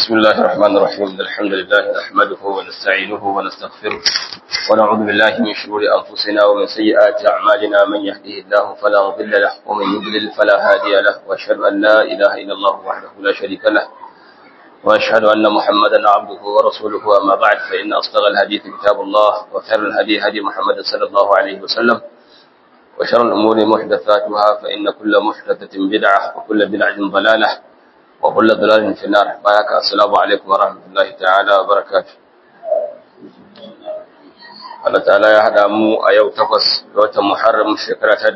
بسم الله الرحمن الرحيم الحمد لله نحمده ونستعينه ونستغفره ونعوذ بالله من شرور أنفسنا ومن سيئات أعمالنا من يهده الله فلا مضل له ومن يضلل فلا هادي له وأشهد أن لا إله إلا الله وحده لا شريك له وأشهد أن محمدا عبده ورسوله أما بعد فإن أصدق الحديث كتاب الله وخير الهدي هدي محمد صلى الله عليه وسلم وشر الأمور محدثاتها فإن كل محدثة بدعة وكل بدعة ضلالة وكل ضلال في النار بارك السلام عليكم ورحمة الله تعالى وبركاته Allah ta'ala ya haɗa mu a yau takwas ga watan Muharram shekara ta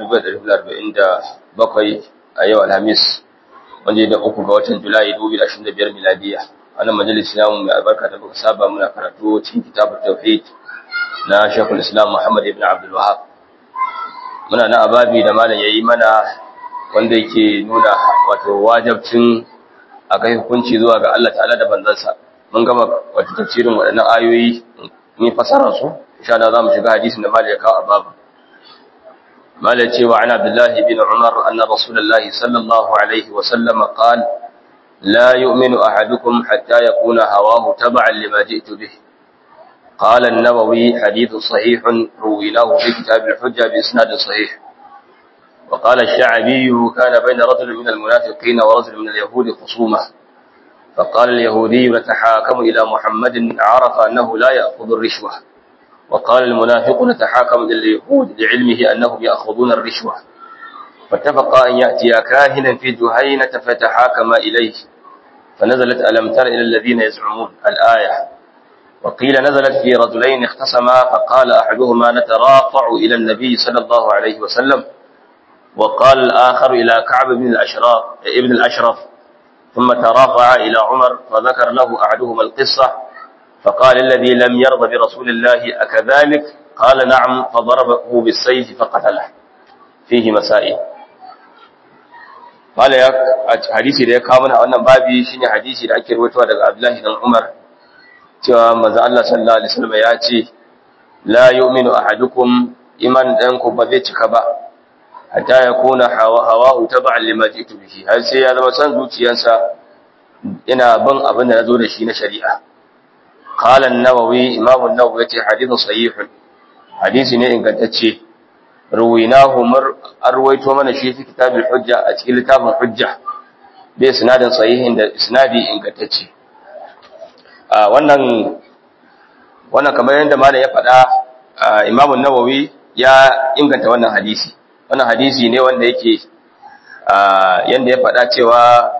1447 a yau Alhamis wanda da uku ga watan Julai 2025 miladiya. Wannan majalisi namu mai albarka da muka saba muna karatu cikin kitabut tauhid na Sheikhul Islam Muhammad ibn Abdul Wahhab. Muna na ababi da malam yayi mana wanda yake nuna wato wajibcin a kai hukunci zuwa ga Allah ta'ala da banzansa mun gama wata tafsirin waɗannan ayoyi ni fasara su insha Allah zamu shiga hadisin da malai ya kawo a babu malai cewa an Abdullah ibn Umar anna Rasulullah sallallahu alaihi wa sallam qala la yu'minu ahadukum hatta yakuna hawahu tab'an lima ji'tu bih قال النووي حديث صحيح رويناه في كتاب الحجة بإسناد صحيح وقال الشعبي كان بين رجل من المنافقين ورجل من اليهود خصومة فقال اليهودي نتحاكم إلى محمد عرف أنه لا يأخذ الرشوة وقال المنافق نتحاكم إلى اليهود لعلمه أنهم يأخذون الرشوة فاتفقا أن يأتيا كاهنا في جهينة فتحاكما إليه فنزلت ألم تر إلى الذين يزعمون الآية وقيل نزلت في رجلين اختصما فقال أحدهما نترافع إلى النبي صلى الله عليه وسلم وقال الآخر إلى كعب بن الأشراف ابن الأشرف ثم ترافع إلى عمر فذكر له أحدهما القصة فقال الذي لم يرضى برسول الله أكذلك قال نعم فضربه بالسيف فقتله فيه مسائل قال يا حديثي da ya kawo mana wannan babi shine hadisi da ake rawaitowa daga Abdullahi dan Umar cewa manzo Allah sallallahu alaihi wasallam ya ce la yu'minu ahadukum iman ɗanku ba zai cika ba hatta ya kuna hawahu taba'an lima jitu bihi har sai ya zama san zuciyarsa ina bin abin da nazo da shi na shari'a qala an-nawawi imam an-nawawi yace hadithun sahihun hadisi ne ingantacce ruwinahu mar arwaito mana shi fi kitabul hujja a cikin littafin hujja bai sinadin sahihin da isnadi ingantacce a wannan wannan kamar yadda malam ya faɗa imam an-nawawi ya inganta wannan hadisi wannan hadisi ne wanda yake yanda ya faɗa cewa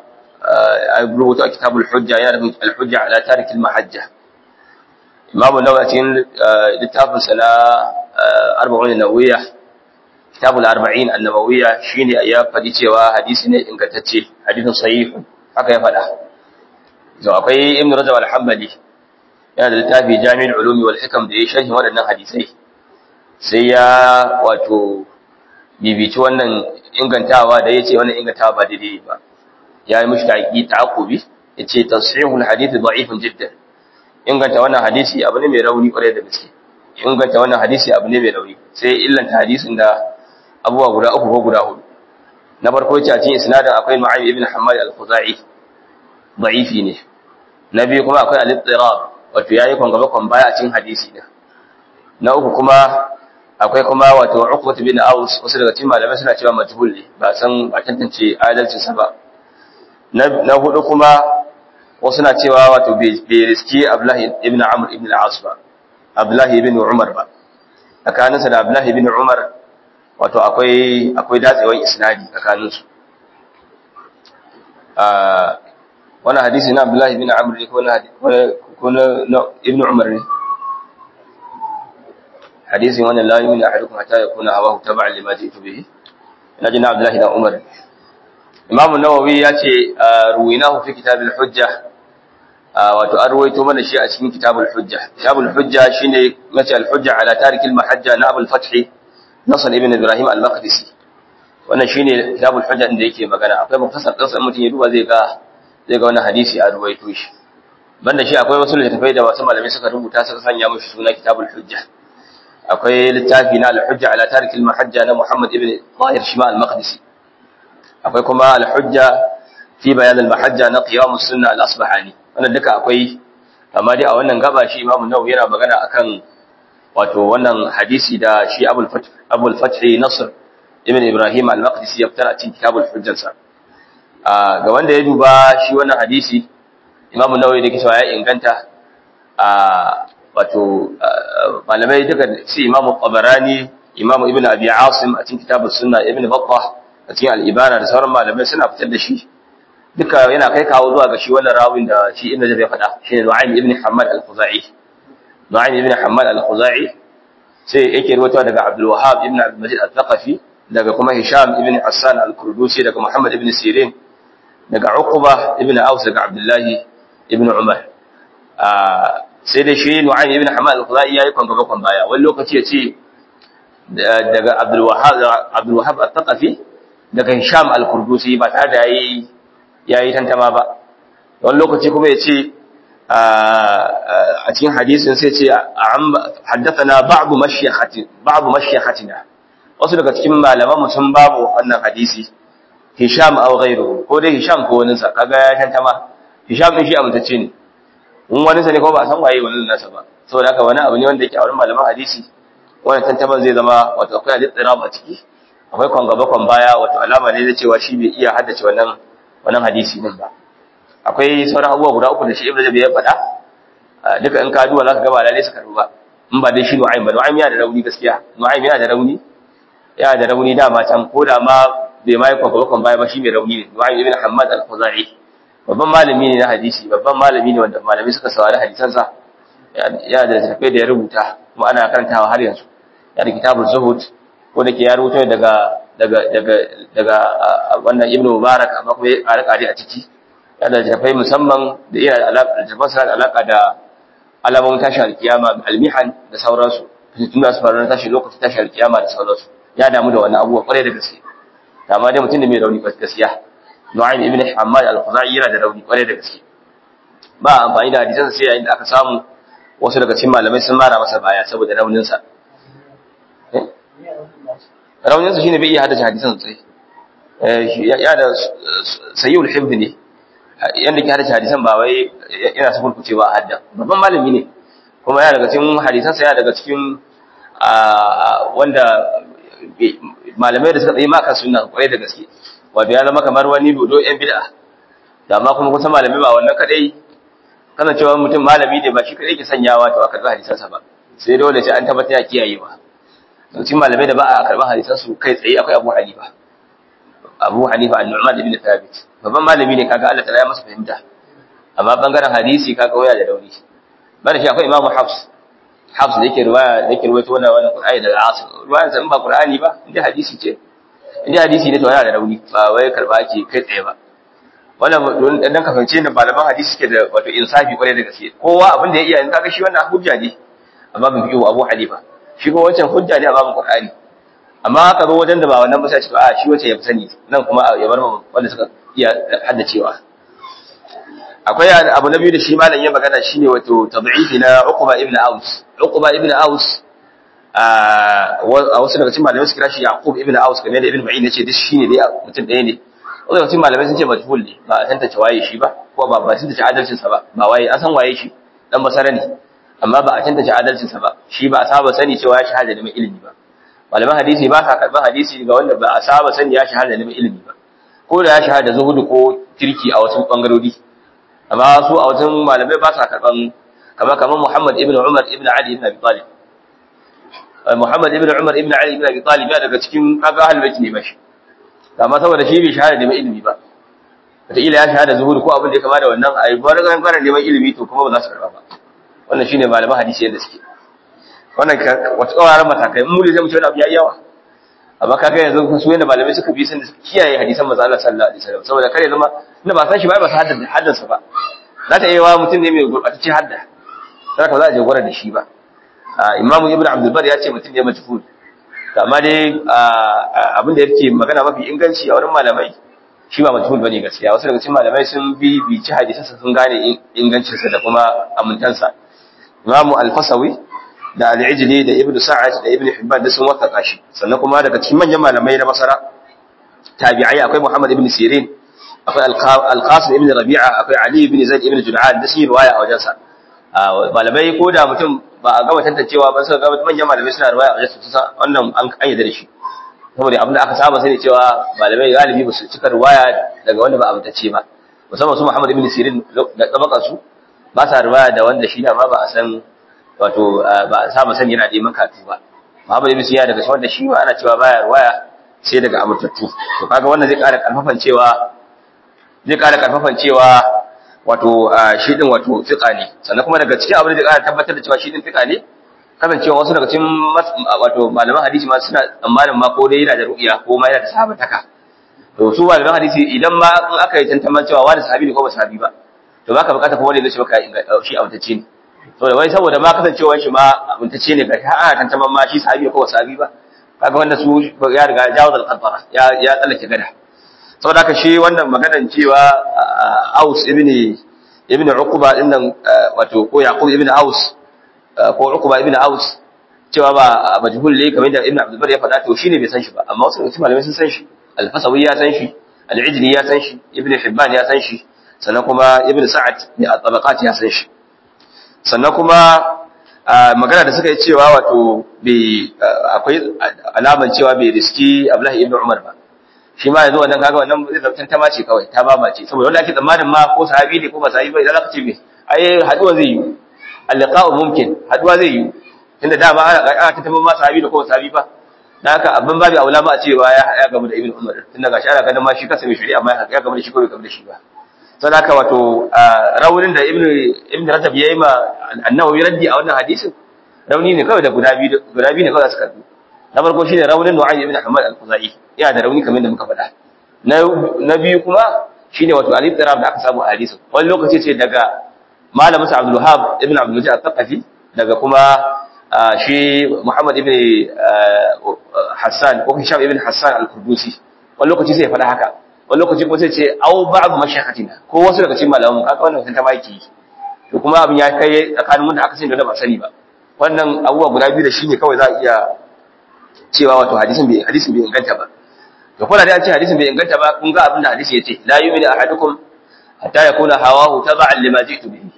a rubuta a kitabul hujja yana da al-hujja ala tarik al-mahajja imamu nawawi cikin littafin sa na arba'un nawawiyya kitabul arba'in an-nawawiyya shine ya faɗi cewa hadisi ne ingantacce hadisin sahih haka ya faɗa to akwai ibn rajab al-hanbali yana da littafi jami'ul ulumi wal hikam da ya sharhi waɗannan hadisai sai ya wato bibici wannan ingantawa da yace wannan ingantawa ba daidai ba ya yi mishi taƙi ta'aqubi yace tasihul hadith da'ifun jiddan inganta wannan hadisi abu ne mai rauni kwarai da gaske inganta wannan hadisi abu ne mai rauni sai illanta hadisin da abubuwa guda uku ko guda hudu na farko yace a cikin isnadin akwai Nu'aym ibn Hammad al-Khuzai da'ifi ne na biyu kuma akwai al-ittirab wato yayi kon gaba kon baya a cikin hadisi din na uku kuma akwai kuma wato Uqbah bin Aus wasu daga cikin malamai suna cewa majhul ne ba san ba tantance adalcin sa ba na hudu kuma wasu na cewa wato bai riski Abdullah ibn Amr ibn al-As ba Abdullah ibn Umar ba tsakanin sa da Abdullah ibn Umar wato akwai akwai datsewan isnadi tsakanin su ah wannan hadisi na Abdullah ibn Amr ne ko na ko na ibn Umar ne hadisin wannan la yu'minu ahadukum hatta yakuna hawahu tab'an lima ji'tu bihi naji na Abdullah ibn Umar Imam an-Nawawi ya ce ruwinahu fi kitab al-hujja wato an ruwaito mana shi a cikin kitab al-hujja kitab al-hujja shine mace al-hujja ala tarik al-mahajja na Abu al-Fath Nasr ibn Ibrahim al-Maqdisi wannan shine kitab al-hujja inda yake magana akwai mufasal din sa mutum ya duba zai ga zai ga wannan hadisi a ruwaito shi banda shi akwai wasu littattafai da wasu malamai suka rubuta suka sanya mushi suna kitab al-hujja akwai littafi na al-hujja ala tarik al-mahajja na Muhammad ibn Tahir Shima al-Maqdisi akwai kuma al-hujja fi bayan al-mahajja na qiyam as-sunna al-asbahani wannan duka akwai amma dai a wannan gaba shi Imam Nawawi yana magana akan wato wannan hadisi da shi Abul Fath Abul Fath Nasr ibn Ibrahim al-Maqdisi ya fitar a cikin kitabul hujjansa ga wanda ya duba shi wannan hadisi Imam Nawawi da cewa ya inganta a wato malamai duka su Imam Tabarani Imam Ibn Abi Asim a cikin kitabus Sunna Ibn Battah a cikin al-Ibana da sauran malamai suna fitar da shi duka yana kai kawo zuwa ga shi wannan rawin da shi Ibn Jabir ya faɗa shine Nu'aym ibn Hammad al-Khuzai Nu'aym ibn Hammad al-Khuzai sai yake rawaito daga Abdul Wahhab ibn Abdul Majid al-Thaqafi daga kuma Hisham ibn Hassan al-Kurdusi daga Muhammad ibn Sirin daga Uqba ibn Aus daga Abdullah ibn Umar sai da shi Nu'aym ibn Hammad al-Khuzai yayi kwangaba kwan baya wani lokaci ya ce daga Abdul Wahhab Abdul Wahhab al-Thaqafi daga Hisham al-Kurdusi ba tare da yayi yayi tantama ba wani lokaci kuma ya ce a cikin hadisin sai ce haddathana ba'du mashyakhatin ba'du mashyakhatina wasu daga cikin malaman mu sun babu wannan hadisi Hisham aw ghayruhu ko dai Hisham ko wani sa kaga ya tantama Hisham din shi amintacce ne in wani sa ne ko ba san waye wannan nasa ba saboda haka wani abu ne wanda yake a wurin malaman hadisi wannan tantaman zai zama wato akwai hadisi tsira a ciki akwai kon gaba kon baya wato alama ne da cewa shi bai iya haddace wannan wannan hadisi din ba akwai sauran abubuwa guda uku da shi Ibn Jabi ya faɗa duka in ka duba zaka ga ba lalle su karbu ba in ba dai shi Nu'aym ba Nu'aym yana da rauni gaskiya Nu'aym yana da rauni yana da rauni dama can ko da ma bai mai kwa bakon baya ba shi mai rauni ne Nu'aym ibn Hammad al-Khuzai babban malami ne na hadisi babban malami ne wanda malami suka saurari hadisansa yana da tafai da ya rubuta kuma ana karantawa har yanzu yana kitabul zuhud ko da ke ya rubuta daga daga daga daga wannan Ibn Mubarak amma kuma ya ƙare a ciki yana da tafai musamman da iya alaƙa da tafai da alaƙa da alamomin tashi alkiyama almihan da sauransu tun da su faru na tashi lokacin tashi alkiyama da sauransu ya damu da wannan abubuwa kwarai da gaske amma dai mutum da mai rauni gaskiya Nu'aym ibn Hammad al-Khuzai yana da rauni kwarai da gaske ba amfani da hadisan sai yayin da aka samu wasu daga cikin malamai sun mara masa baya saboda raunin sa raunin sa shine bai iya haddace hadisan sai ya da sayyul hifd ne yanda ke haddace hadisan ba wai yana sufur kucewa a hadda babban malami ne kuma ya daga cikin hadisan sa ya daga cikin wanda malamai da suka tsaye maka sunna kwarai da gaske wato ya zama kamar wani dodo yan bid'a da amma kuma kusan malamai ba wannan kadai kana cewa mutum malami ne ba shi kadai ke sanyawa to aka ga hadisan sa ba sai dole sai an tabbata ya kiyaye ba to cikin malamai da ba a karba hadisan su kai tsaye akwai Abu Hanifa Abu Hanifa al-Nu'man ibn Thabit babban malami ne kaga Allah ta ya masa fahimta amma bangaren hadisi kaga waya da dauri bada shi akwai Imam Hafs Hafs da yake riwaya da yake ruwaito wannan wannan Qur'ani daga Asim riwayar sa in ba Qur'ani ba inda hadisi ce inda hadisi ne to yana da rauni ba wai karba ake kai tsaye ba wannan dan ka fahimce ne malaman hadisi suke da wato insafi kwarai da gaske kowa abin da ya iya in kaga shi wannan hujja ne amma bin fiqhu Abu Hanifa shi ko wancan hujja ne a babin Qur'ani amma aka zo wajen da ba wannan ba sai ce a shi wace ya fi sani nan kuma ya bar wanda suka iya haddacewa akwai abu na biyu da shi malam ya magana shine wato tad'ifi na Uqba ibn Aus Uqba ibn Aus a wasu daga cikin malamai su kira shi Yaqub ibn Aus kamar da Ibn Ma'in yace duk shine dai mutum ɗaya ne wasu daga cikin malamai sun ce majhul ne ba a tantance waye shi ba ko ba ba tantance adalcin sa ba ba waye an san waye shi dan basara ne amma ba a tantance adalcin sa ba shi ba a saba sani cewa ya shahada da mai ilimi ba malaman hadisi ba sa karban hadisi ga wanda ba a saba sani ya shahada da mai ilimi ba ko da ya shahada zuhudu ko kirki a wasu bangarori amma su a wajen malamai ba sa karban kama kamar Muhammad ibn Umar ibn Ali ibn Abi Talib Muhammad ibn Umar ibn Ali ibn Abi Talib ya daga cikin kaga ahlul bait ne bashi amma saboda shi bai shahada da ilimi ba wataƙila ya shahada zuhuri ko abin da ya kama da wannan a yi gwara ganin kwanan neman ilimi to kuma ba za su karɓa ba wannan shine malaman hadisi yadda suke wannan wata tsawaran matakai mu ne zai mu ce wani abu ya yawa amma kaga yanzu su yanda malamai suka bi sun kiyaye hadisan manzo Allah sallallahu alaihi wasallam saboda kare zama inda ba san shi ba ba su haddace haddansa ba za ta yi wa mutum ne mai gurɓatacce hadda sai ka za a je gwara da shi ba Imam Ibn Abdul Bar ya ce mutum ne majhul amma dai abin da yake magana mafi inganci a wurin malamai shi ba majhul bane gaskiya wasu daga cikin malamai sun bi bici hadisansa sun gane ingancinsa da kuma amintansa Imam Al-Fasawi da Al-Ijli da Ibn Sa'ad da Ibn Hibban da sun wasaka shi sannan kuma daga cikin manyan malamai na Basra tabi'ai akwai Muhammad ibn Sirin akwai al-qasim ibn rabi'a akwai ali ibn zaid ibn jud'an da shi riwaya a wajensa malamai ko da mutum ba a gama tantancewa ba suka gama manyan malamai suna riwaya a wajensa su wannan an ayyada da shi saboda abin da aka saba sai ne cewa malamai galibi ba su cika riwaya daga wanda ba amintacce ba musamman su Muhammad ibn Sirin da tabakan su ba sa riwaya da wanda shi da ma ba a san wato ba a saba sani yana da makatu ba Muhammad ibn Sirin daga wanda shi ma ana cewa baya riwaya sai daga amintattu to kaga wannan zai ƙara karfafan cewa zai ƙara karfafan cewa wato shi din wato fiqa ne sannan kuma daga cikin abin da zai ƙara tabbatar da cewa shi din fiqa ne kasancewa wasu daga cikin wato malaman hadisi ma suna tsammanin ma ko dai yana da ru'ya ko ma yana da sahabataka to su malaman hadisi idan ma in aka yi tantaman cewa wani sahabi ne ko ba sahabi ba to baka bukata kuma wanda zai maka shi amintacce ne saboda wai saboda ma kasancewar shi ma amintacce ne ga ana tantaman ma shi sahabi ko ba sahabi ba kaga wanda su ya riga jawaz al-qadara ya ya tsallake gada saboda haka shi wannan maganar cewa Aus ibn ibn Uqba din nan wato ko Yaqub ibn Aus ko Uqba ibn Aus cewa ba majhul ne kamar da Ibn Abdul Bar ya faɗa to shine bai san shi ba amma wasu mutum malamai sun san shi Al-Fasawi ya san shi Al-Ijli ya san shi Ibn Hibban ya san shi sannan kuma Ibn Sa'ad ne a tabaqat ya san shi sannan kuma magana da suka yi cewa wato bai akwai alaman cewa bai riski Abdullahi ibn Umar ba shi ma yanzu wannan kaga wannan zai zartan ta mace kawai ta ba mace saboda wanda ake tsammanin ma ko sahabi ne ko ba sahabi ba idan aka ce me ai haduwa zai yi al-liqa'u mumkin haduwa zai yi tunda dama ana ana ta tambaye ma sahabi da ko sahabi ba dan haka abin babu aula ma a cewa ya ya gamu da ibn Umar tunda gashi ana ganin ma shi kansa mai shari'a amma ya gamu da shi ko bai gamu da shi ba sai haka wato raunin da ibn ibn Rajab yayi ma annawi raddi a wannan hadisin rauni ne kawai da guda biyu guda biyu ne kawai su karbi na farko shine raunin Nu'aym ibn Ahmad al-Khuzai yana da rauni kamar da muka faɗa na na biyu kuma shine wato al-ittirab da aka samu a hadisin wani lokaci ce daga malamin sa Abdul Wahhab ibn Abdul Majid al-Thaqafi daga kuma shi Muhammad ibn Hassan ko Hisham ibn Hassan al-Kurdusi wani lokaci sai ya faɗa haka wani lokaci kuma sai ce au ba'd mashayikhatina ko wasu daga cikin malaman kaga wannan sun ta maki to kuma abin ya kai tsakanin wanda aka sani da ba sani ba wannan abubuwa guda biyu da shi ne kawai za a iya cewa wato hadisin bai hadisin bai inganta ba to kuma da an ce hadisin bai inganta ba kun ga abin da hadisi yace la yu'minu ahadukum hatta yakuna hawahu tab'an lima ji'tu bihi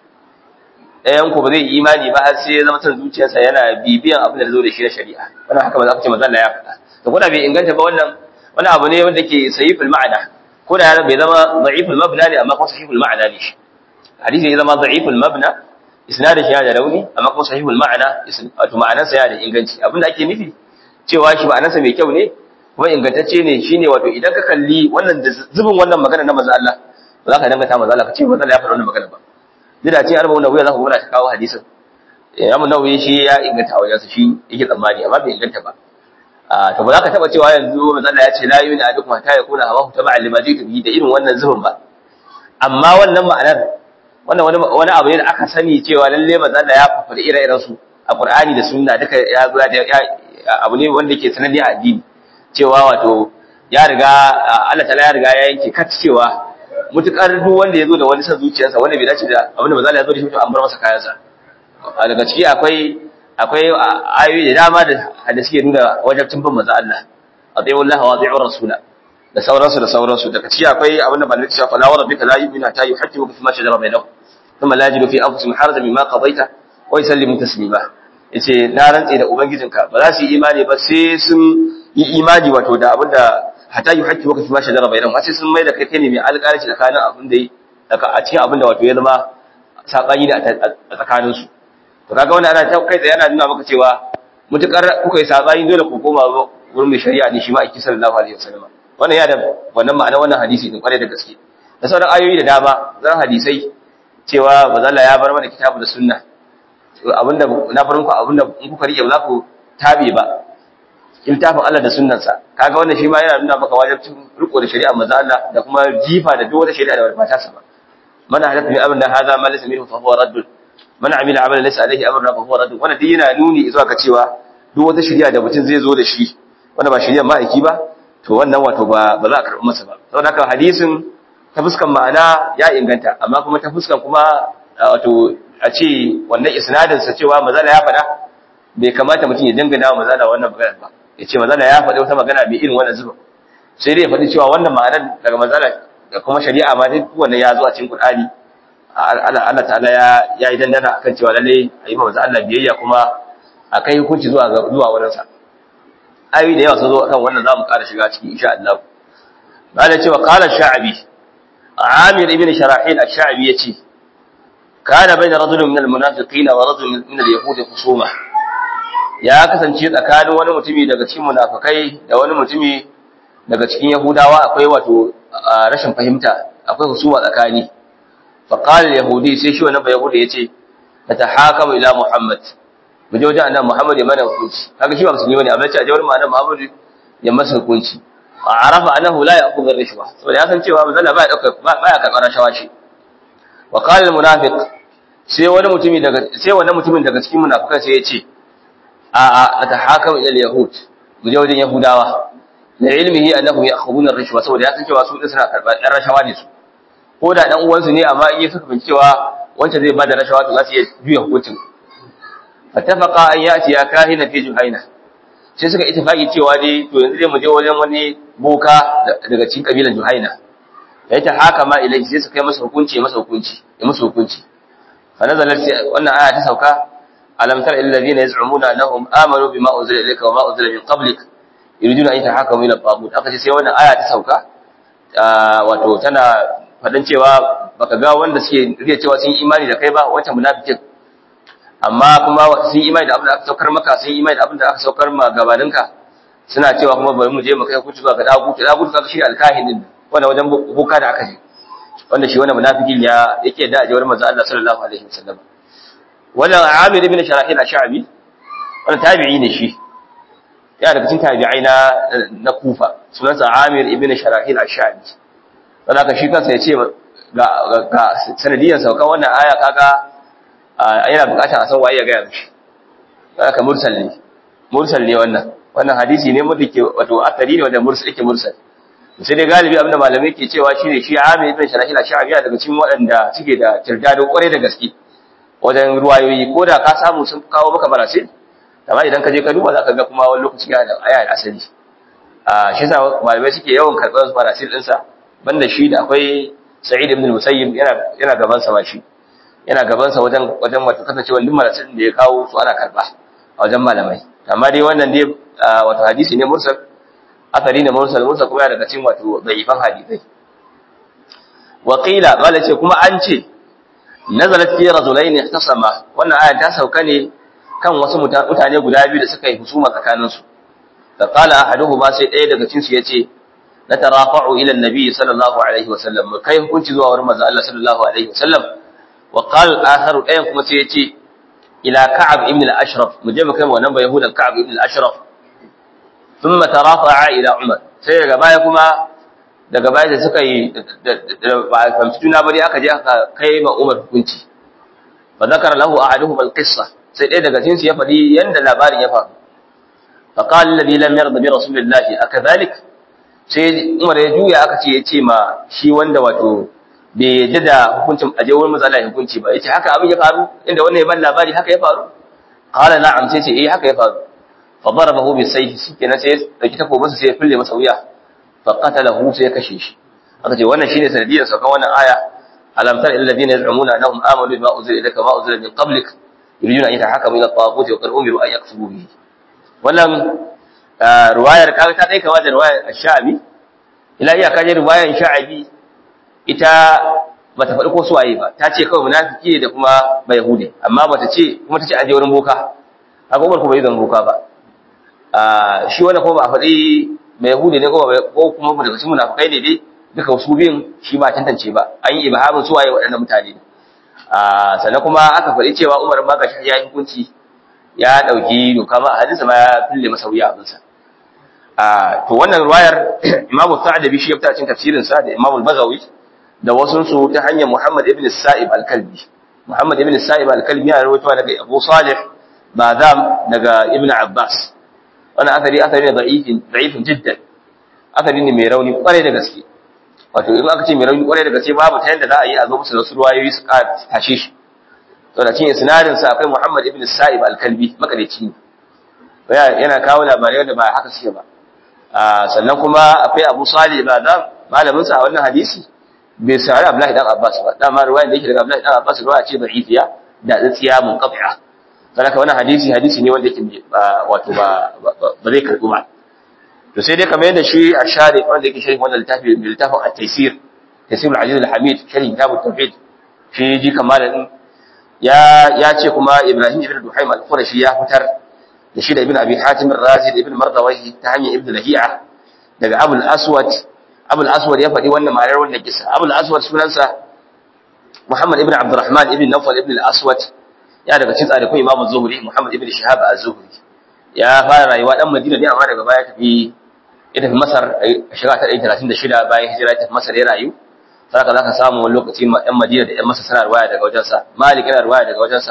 ɗayan ku ba zai imani ba har sai ya zama san zuciyarsa yana bibiyan abin da zo da shi na shari'a wannan haka ba za ka ce manzo Allah ya faɗa to kuma bai inganta ba wannan wani abu ne wanda ke sahihul ma'ana ko da bai zama da'iful mabna ne amma kuma sahihul ma'ana ne shi hadisi ya zama da'iful mabna isnadin shi yana da rauni amma kuma sahihul ma'ana wato ma'anarsa yana da inganci abinda ake nufi cewa shi ma'anarsa mai kyau ne kuma ingantacce ne shine wato idan ka kalli wannan da zubin wannan magana na manzo Allah ba za ka dangata manzo Allah ka ce manzo Allah ya faɗa wannan magana ba duk da ce arba'un nawawi za ku gona ta kawo hadisin Imam Nawawi shi ya inganta a wajensa shi yake tsammani amma bai inganta ba to ba za ka taba cewa yanzu manzo Allah ya ce la yu'minu ahadukum hatta yakuna hawahu tab'an lima ji'tu bihi da irin wannan zubin ba amma wannan ma'anar wannan wani wani abu ne da aka sani cewa lalle manzo Allah ya faɗi ire-iren su a Qur'ani da Sunna duka ya zo da abu ne wanda ke sananne a addini cewa wato ya riga Allah ta'ala ya riga ya yanke kat cewa mutukar duk wanda ya zo da wani san zuciyarsa wanda bai dace da abin da manzo Allah ya zo da shi to an bar masa kayansa daga ciki akwai akwai ayoyi da dama da da suke nuna wajibcin bin manzo Allah atiyu Allah wa atiyu rasula da sauransu da sauransu daga ciki akwai abin da malaka cewa fala wa rabbika la yu'minu hatta yuhaqqimu fi ma shajara bainahum thumma la yajidu fi anfusihim harajan mimma qadaita wa yusallimu taslima yace na rantse da ubangijinka ba za su yi imani ba sai sun yi imani wato da abin da hatta yuhaqqimu fi ma shajara bainahum sai sun mai da kai kai ne mai alƙalanci tsakanin abin da yi a cikin abin da wato ya zama sabani ne a tsakaninsu to kaga wannan ana kai tsaye yana nuna maka cewa mutukar kuka yi sabani dole ku koma wurin mai shari'a ne shi ma aiki sallallahu alaihi wasallam wannan ya da wannan ma'ana wannan hadisi din kware da gaske da sauran ayoyi da dama zan hadisai cewa bazalla ya bar mana kitabu da sunna abinda na farin ku abinda in kuka rike ba za ku tabe ba littafin Allah da sunnansa kaga wannan shi ma yana nuna maka wajibcin riko da shari'a manzo Allah da kuma jifa da duk wata shari'a da ba ta sa ba man hadatha bi amrina hadha ma laysa minhu fa huwa raddun man amila amalan laysa alayhi amruna fa huwa radd wannan duk yana nuni zuwa ga cewa duk wata shari'a da mutum zai zo da shi wanda ba shari'a ma'aiki ba to wannan wato ba ba za a karɓi masa ba saboda haka hadisin ta fuskan ma'ana ya inganta amma kuma ta fuskan kuma wato a ce wannan isnadin sa cewa mazala ya faɗa bai kamata mutum ya dangana wa mazala wannan magana ba ya ce mazala ya faɗi wata magana mai irin wannan zuba sai dai ya faɗi cewa wannan ma'anar daga mazala da kuma shari'a ma duk wannan ya zo a cikin Qur'ani Allah ta'ala ya ya yi dandana akan cewa lalle ayi ma manzo Allah biyayya kuma akai hukunci zuwa zuwa wurin sa ayoyi da yawa sun zo akan wannan zamu ƙara shiga ciki insha Allah bada cewa qala sha'bi Amir ibn Sharahil ash-Sha'bi yace kana bayna rajulin min al-munafiqin wa rajulin min al-yahudi khusuma ya kasance tsakanin wani mutumi daga cikin munafikai da wani mutumi daga cikin yahudawa akwai wato rashin fahimta akwai husuma tsakani fa qala al-yahudi sai shi wannan yahudi yace natahakamu ila muhammad mu je wajen annabi muhammad ya mana hukunci kaga shi ba musulmi bane amma ce a jawar annabi muhammad ya masa hukunci arafa annahu la ya'khudhu ar-rishwa saboda ya san cewa manzo Allah baya dauka baya karɓar rashawa ce wa qala al-munafiq sai wani mutumi daga sai wannan mutumin daga cikin munafikai sai ya ce a a atahakamu ila al-yahud mu je wajen yahudawa da ilmihi annahum ya'khuduna ar-rishwa saboda ya san cewa su din suna karɓar ɗan rashawa ne su ko da dan uwansu ne amma in suka bin cewa wancan zai bada rashawa to za su iya juya hukuncin fatafaqa an yati ya kahina fi juhaina sai suka ittifaki cewa dai to yanzu dai mu je wajen wani boka daga cikin kabilan juhaina ya ta haka ma ilai sai su kai masa hukunci ya masa hukunci ya masa hukunci fa nazalat wannan aya ta sauka alam tara illal ladina yaz'umuna annahum amanu bima unzila ilayka wa ma unzila min qablik yuriduna an yatahakamu ila tagut aka ce sai wannan aya ta sauka wato tana faɗin cewa baka ga wanda suke riya cewa sun yi imani da kai ba wancan munafikin amma kuma sun yi imani da abin da aka saukar maka sun yi imani da abin da aka saukar ma gabaninka suna cewa kuma bari mu je mu kai hukunci zuwa ga dagutu dagutu kaga shi alkahin din wanda wajen boka da aka je wanda shi wannan munafikin ya yake da ajawar manzo Allah sallallahu alaihi wasallam wannan Amir ibn Sharahil ash-Sha'bi wannan tabi'i ne shi ya daga cikin tabi'ai na na Kufa sunansa Amir ibn Sharahil ash-Sha'bi wanda ka shi kansa ya ce ga ga sanadiyan sauka wannan aya kaga yana bukatar a san waye ya gaya mishi haka mursal ne mursal ne wannan wannan hadisi ne wanda ke wato akari ne wanda mursal yake mursal sai dai galibi abinda malamai ke cewa shine shi Amir ibn Sharahil ash-Sha'bi daga cikin waɗanda suke da tirdado kwarai da gaske wajen ruwayoyi ko da ka samu sun kawo maka barasil amma idan ka je ka duba zaka ga kuma wani lokaci yana da aya da asali a shi yasa malamai suke yawan karɓar barasil ɗinsa banda shi da akwai Sa'id ibn Musayyib yana yana gaban sa ba shi yana gabansa wajen wajen wato kasancewa duk marasin da ya kawo su ana karba a wajen malamai amma dai wannan dai wato hadisi ne mursal asari ne mursal mursal kuma yana daga cikin wato dhaifan hadisai wa qila bala ce kuma an ce nazalat fi rajulain ihtasama wannan aya ta sauka ne kan wasu mutane guda biyu da suka yi husuma tsakanin su da qala ahaduhuma sai ɗaya daga cikin su yace natarafa'u ila an-nabi sallallahu alaihi wasallam kai hukunci zuwa wurin manzo Allah sallallahu alaihi wasallam وقال الآخر أين كما سيأتي إلى كعب ابن الأشرف مجمع كما ونبى يهودا كعب ابن الأشرف ثم ترافع إلى عمر سيئة قبايا كما da gaba da suka yi ba a fahimci juna ba dai aka je aka kai ma Umar hukunci fa zakara lahu ahaduhum al-qissa sai ɗaya daga cikin su ya faɗi yanda labarin ya faru fa qala alladhi lam yarda bi rasulillahi akadhalik sai Umar ya juya aka ce ya ce ma shi wanda wato bai yadda da hukuncin aje wurin matsala hukunci ba yace haka abin ya faru inda wannan ya ban labari haka ya faru qala na'am sai ce eh haka ya faru fa darabahu bi sayfi shikenan sai ya dauki takobinsa sai ya fille masa wuya fa qatalahu sai ya kashe shi aka ce wannan shine sanadiyar saukan wannan aya alam tar illal ladina yaz'umuna annahum amanu bima unzila ilayka ma unzila min qablik yuriduna an yatahakamu ila at-taghut wa qad umiru an yakfuru bihi wannan ruwayar kaga ta dai kama da ruwayar ash-sha'bi ila iya kaje ruwayar sha'bi ita bata faɗi ko suwaye ba ta ce kawai munafiki ne da kuma ba yahudi amma bata ce kuma ta ce aje wurin boka haka umar kuma bai zan boka ba shi wannan kuma ba a faɗi ba yahudi ne ko kuma daga cikin munafikai ne dai duka su biyun shi ba tantance ba an yi ibhamin suwaye waɗannan mutane ne sannan kuma aka faɗi cewa umar ma gashi ya yi hukunci ya ɗauki doka ma a hadisa ma ya fille masa wuya abinsa to wannan ruwayar imamu sa'adabi shi ya fita cikin tafsirinsa da imamu bagawi da wasunsu ta hanyar Muhammad ibn Sa'ib al-Kalbi. Muhammad ibn Sa'ib al-Kalbi yana rawaitowa daga Abu Salih Badam daga Ibn Abbas. Wannan asali asali ne da'ifin da'ifin jiddan. Asali ne mai rauni kwarai da gaske. Wato in aka ce mai rauni kwarai da gaske babu ta yadda za a yi a zo musu da wasu ruwayoyi su tashe shi. To da cikin sinadin sa akwai Muhammad ibn Sa'ib al-Kalbi makadaici ne. Yana kawo labarai wanda ba haka suke ba. sannan kuma akwai Abu Salih Badam malamin sa a wannan hadisi bai sari Abdullahi dan Abbas ba dama ruwayar da yake daga Abdullahi dan Abbas ruwaya ce da'ifiya da tsiya munqati'a saboda wannan hadisi hadisi ne wanda yake wato ba ba zai karbu ba to sai dai kamar yadda shi a shari wanda yake sharhi wannan littafi littafin at-taysir taysir al-aziz al-hamid sharhi kitab at-tauhid shi ji kamalin ya ya ce kuma Ibrahim ibn Duhaim al-Qurashi ya fitar da shi da ibn Abi Hatim ar-Razi da ibn Mardawahi ta hanyar ibn Lahi'a daga Abu al-Aswad Abu al-Aswad ya faɗi wannan ma'anar wannan kisa Abu al-Aswad sunansa Muhammad ibn Abdurrahman ibn Nawfal ibn al-Aswad ya daga cikin tsarikun Imam Zuhri Muhammad ibn Shihab az-Zuhri ya fara rayuwa dan Madina ne amma daga baya tafi ya tafi Masar a shekara ta 136 bayan hijira ta Masar ya rayu saka zaka samu wani lokaci ɗan Madina da ɗan Masar suna riwaya daga wajensa Malik yana riwaya daga wajensa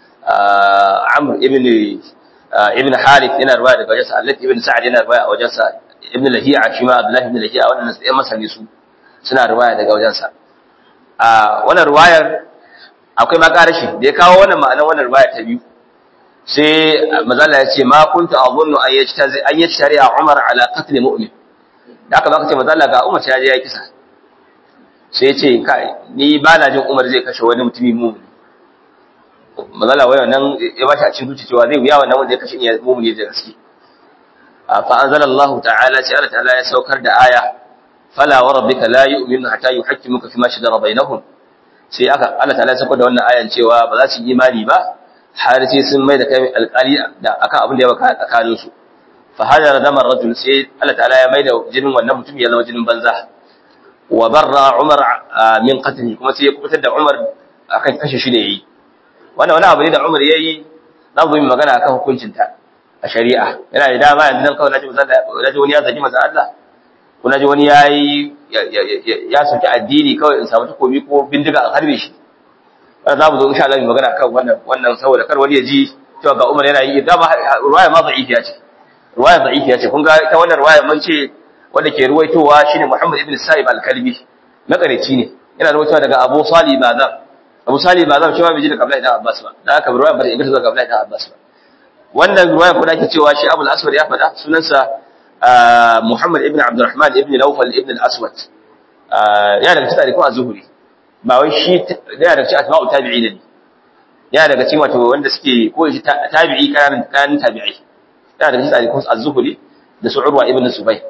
Amr ibn ibn Harith yana riwaya daga wajensa Allah ibn Sa'd yana riwaya a wajensa Ibn Lahiya shi ma Abdullah ibn Lahiya wannan ɗan Masar ne su suna riwaya daga wajensa a wannan riwayar akwai makarashi da ya kawo wannan ma'anar wannan riwaya ta biyu sai mazalla ya ce ma kunta azunnu an yajtazi an yajtari Umar ala qatl mu'min da aka baka ce mazalla ga Umar ya je ya kisa sai ya ce kai ni ba na jin Umar zai kashe wani mutumi mu'min mazalla wai wannan ya bashi a cikin zuci cewa zai wuya wannan wanda ya kashe ni mu'min da gaske fa anzalallahu ta'ala sai Allah ta'ala ya saukar da aya fala wa rabbika la yu'minu hatta yuhaqqimuka fima shajara bainahum sai aka Allah ta'ala ya saukar da wannan ayan cewa ba za su yi imani ba har sai sun mai da kai alƙali da akan abin da ya baka tsakanin su fa hadara damar rajul sai Allah ta'ala ya mai da jinin wannan mutum ya zama jinin banza wa barra Umar min qatli kuma sai ya kubutar da Umar akan kashe shi ne yayi wannan wani abu ne da Umar yayi za mu yi magana akan hukuncin ta a shari'a yana da dama yanzu nan kawai naji naji wani ya zagi manzo Allah ko naji wani yayi ya soki addini kawai in samu takobi ko bindiga a harbe shi za mu zo insha Allah mu magana kan wannan wannan saboda kar wani ya ji cewa ga Umar yana yi dama ruwaya ma da'ifiya ce ruwaya da'ifiya ce kun ga ita wannan ruwaya mun ce wanda ke ruwaitowa shine Muhammad ibn Sa'ib al-Kalbi makareci ne yana ruwaitowa daga Abu Salih Bazam Abu Salih Bazam shi ma bai ji daga Abdullahi ibn Abbas ba dan haka ruwaya ba ta inganta daga Abdullahi ibn Abbas ba wannan ruwaya ko da ake cewa shi Abu al-Aswad ya faɗa sunansa Muhammad ibn Abdurrahman ibn Nawfal ibn al-Aswad yana daga cikin tarikun az-Zuhri ba wai shi yana daga cikin atba'u tabi'in ne yana daga cikin wato wanda suke ko shi tabi'i kanan kanan tabi'i yana daga cikin tarikun az-Zuhri da su Urwa ibn Zubayr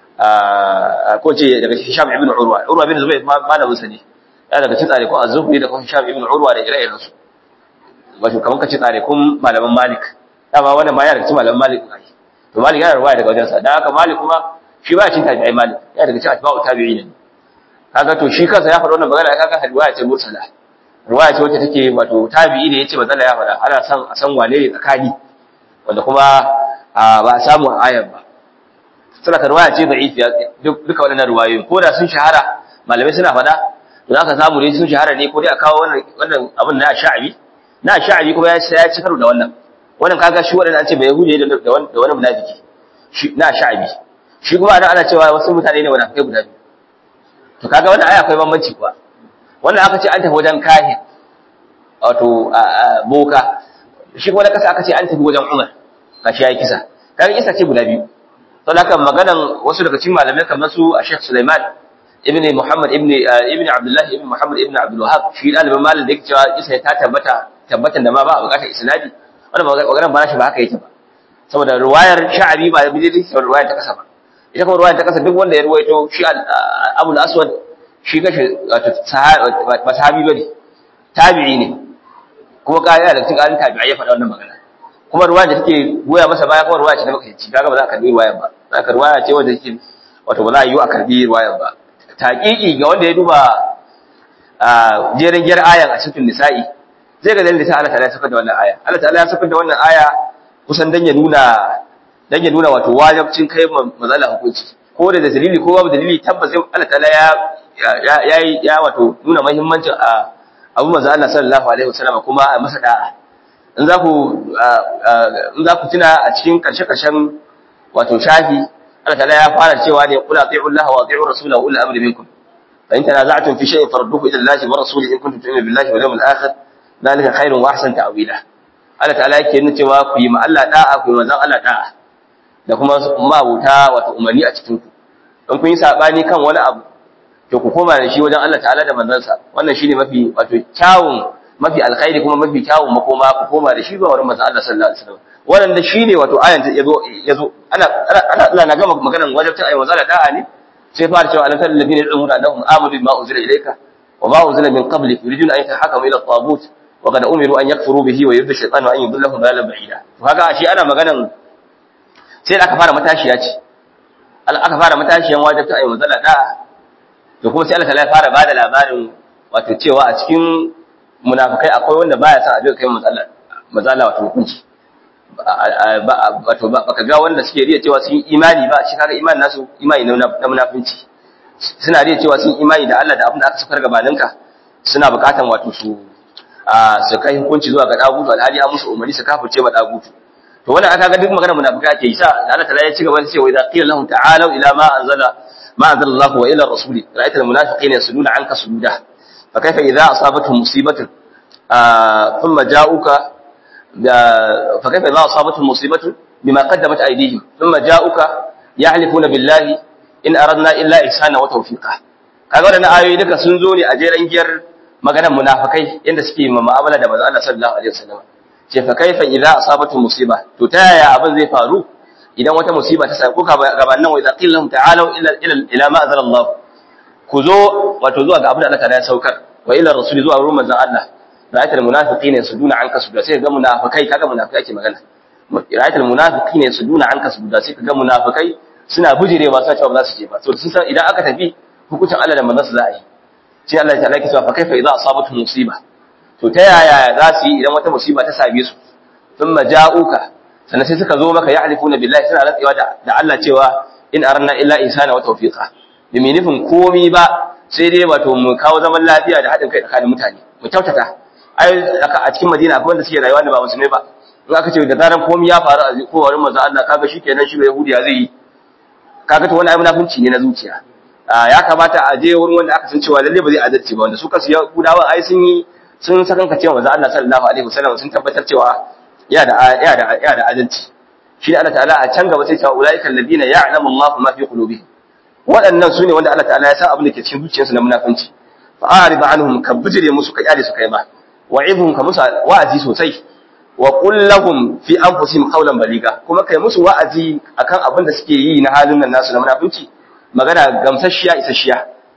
ko ce daga cikin Hisham ibn Urwa Urwa ibn Zubayr malamin sa ne yana daga cikin tarikun az-Zuhri da kuma Hisham ibn Urwa da ire-iren su wato kaman kace tarikun malaman Malik dama wannan ma yana daga cikin malaman Malik ne to Malik yana ruwaya daga wajensa dan haka Malik kuma shi ba cin tabi'i Malik yana daga cikin atba'u tabi'in ne kaga to shi kansa ya faɗa wannan magana kaga riwaya ce mursala riwaya ce wacce take wato tabi'i ne yace manzala ya faɗa ana san a san wane ne tsakani wanda kuma ba a samu ayar ba suna ka riwaya ce da'ifi duka waɗannan riwayoyi ko da sun shahara malamai suna faɗa to zaka samu ne sun shahara ne ko dai a kawo wannan wannan abin na sha'abi na sha'abi kuma ya ya ci karo da wannan wannan kaga shi waɗanda an ce bai yahudi da da wani munafiki shi na sha'abi shi kuma ana ana cewa wasu mutane ne wanda kai guda biyu to kaga wannan aya akwai bambanci kuwa wannan aka ce an tafi wajen kahin wato boka shi kuma da kasa aka ce an tafi wajen Umar kashi yayi kisa kaga kisa ce guda biyu to haka maganan wasu daga cikin malamai kamar su a Sheikh Sulaiman ibn Muhammad ibn ibn Abdullah ibn Muhammad ibn Abdul Wahhab shi dalibin malam da yake cewa kisa ta tabbata tabbatan da ma ba a bukatar isnadi wannan maganar ba shi ba haka yake ba saboda ruwayar sha'abi ba da bidiri ruwayar ta kasa ba ita kuma ruwayar ta kasa duk wanda ya ruwaito shi Abu aswad shi gashi ba sahabi bane tabi'i ne kuma kaya da cikin alin tabi'i ya faɗa wannan magana kuma ruwaya da take goya masa baya kuma ruwaya ce da makaici kaga ba za ka karbi ruwayar ba za ka ruwaya ce wanda take wato ba za a yi a karbi ruwayar ba taqiqi ga wanda ya duba jerin gyar ayan a cikin nisa'i zai ga dalilin Allah ta'ala ya saka da wannan aya Allah ta'ala ya saka da wannan aya kusan dan ya nuna dan ya nuna wato wajibcin kai mazala hukunci ko da dalili ko babu dalili tabbas Allah ta'ala ya ya ya wato nuna muhimmancin a abu manzo Allah sallallahu alaihi wasallam kuma a masa da'a in za ku in za ku tuna a cikin karshe karshen wato shafi Allah ta'ala ya fara cewa ne qul ati'u Allah wa ati'u rasulahu ulul amri minkum fa in tanaza'tum fi shay'in farudduhu ila Allah wa rasulihi in kuntum tu'minuna billahi wal yawmil akhir dalika khairun wa ahsan ta'wila Allah ta'ala yake nuna cewa ku yi ma Allah da'a ku yi manzon Allah da'a da kuma mabuta wato umarni a cikin ku in kun yi sabani kan wani abu to ku koma da shi wajen Allah ta'ala da manzansa wannan shine mafi wato kyawun mafi alkhairi kuma mafi kyawun makoma ku koma da shi zuwa wurin manzon Allah sallallahu alaihi wasallam wannan shine wato ayan yazo yazo ana ana Allah na gama maganar wajibcin ayi manzon da'a ne sai fara cewa alam tal ladina yad'una annahum amanu bima unzila ilayka wa ma unzila min qablik yuriduna an yatahakamu ila at-taghut wa qad umiru an yakfuru bihi wa yudhillu shaytanu an yudillahum dalalan ba'ida to kaga shi ana maganar sai da aka fara matashiya ce aka fara matashiyan wajibcin ayi manzon da'a to kuma sai Allah ta fara bada labarin wato cewa a cikin munafikai akwai wanda baya son abin kai matsala matsala wato hukunci wato baka ga wanda suke riya cewa sun imani ba shi kaga imani nasu imani na munafinci suna riya cewa sun imani da Allah da abin da aka safar gabaninka suna bukatan wato su su kai hukunci zuwa ga dagutu alhali an musu umarni su kafirce ma dagutu to wannan aka ga duk magana munafikai ake yi sa Allah ta ya ci gaba da cewa idza qila lahum ta'alu ila ma anzala ما أنزل الله وإلى الرسول رأيت المنافقين يسدون عنك سجودا فكيف إذا أصابتهم مصيبة آه ثم جاءوك فكيف إذا أصابتهم مصيبة بما قدمت أيديهم ثم جاءوك يحلفون بالله إن أردنا إلا إحسانا وتوفيقا kaga wannan ayoyi duka sun zo ne a jeran giyar maganar munafikai inda suke ma mu'amala da manzo Allah sallallahu alaihi wasallam ce fa kaifa idza asabatu musiba to ta yaya abin zai faru idan wata musiba ta same ku gabanin wa idza qila lahum ta'alu ila ila ila ma anzala Allah ku zo wato zuwa ga abin da Allah ta'ala ya saukar wa ila rasul zuwa wurin manzon Allah ra'ayatul munafiqina yasuduna anka suda sai ga munafikai kaga munafikai ake magana ra'ayatul munafiqina yasuduna anka suda sai kaga munafikai suna bujirewa sai cewa ba za su je ba to sun san idan aka tafi hukuncin Allah da manzon sa za a yi sai Allah ta'ala ya ce fa kaifa idza asabatu musiba to ta yaya za su yi idan wata musiba ta same su thumma ja'uka sannan sai suka zo maka ya'rifuna billahi suna rantsewa da Allah cewa in aranna illa insana wa tawfiqa bi mai nufin komi ba sai dai wato mu kawo zaman lafiya da haɗin kai tsakanin mutane mu kyautata ai a cikin Madina akwai wanda suke rayuwa da ba musulmai ba in aka ce da zaran komi ya faru a kowarin manzo Allah kaga shikenan shi ba yahudiya zai yi kaga to wannan ai munafunci ne na zuciya ya kamata a je wurin wanda aka san cewa lalle ba zai adalci ba wanda su kasu yahudawa ai sun yi sun sakanka cewa manzo Allah sallallahu alaihi wasallam sun tabbatar cewa ya da ya da ya da adalci shi Allah ta'ala a can gaba sai cewa ulaika alladina ya'lamu Allahu ma fi qulubihim waɗannan sune wanda Allah ta'ala ya san abin da ke cikin zuciyarsu na munafunci fa a'rid anhum ka bijire musu ka kyale su kai ba wa'idhum ka musu wa'azi sosai wa qul lahum fi anfusihim qawlan baliga kuma kai musu wa'azi akan abin da suke yi na halin nan nasu na munafunci magana gamsasshiya isasshiya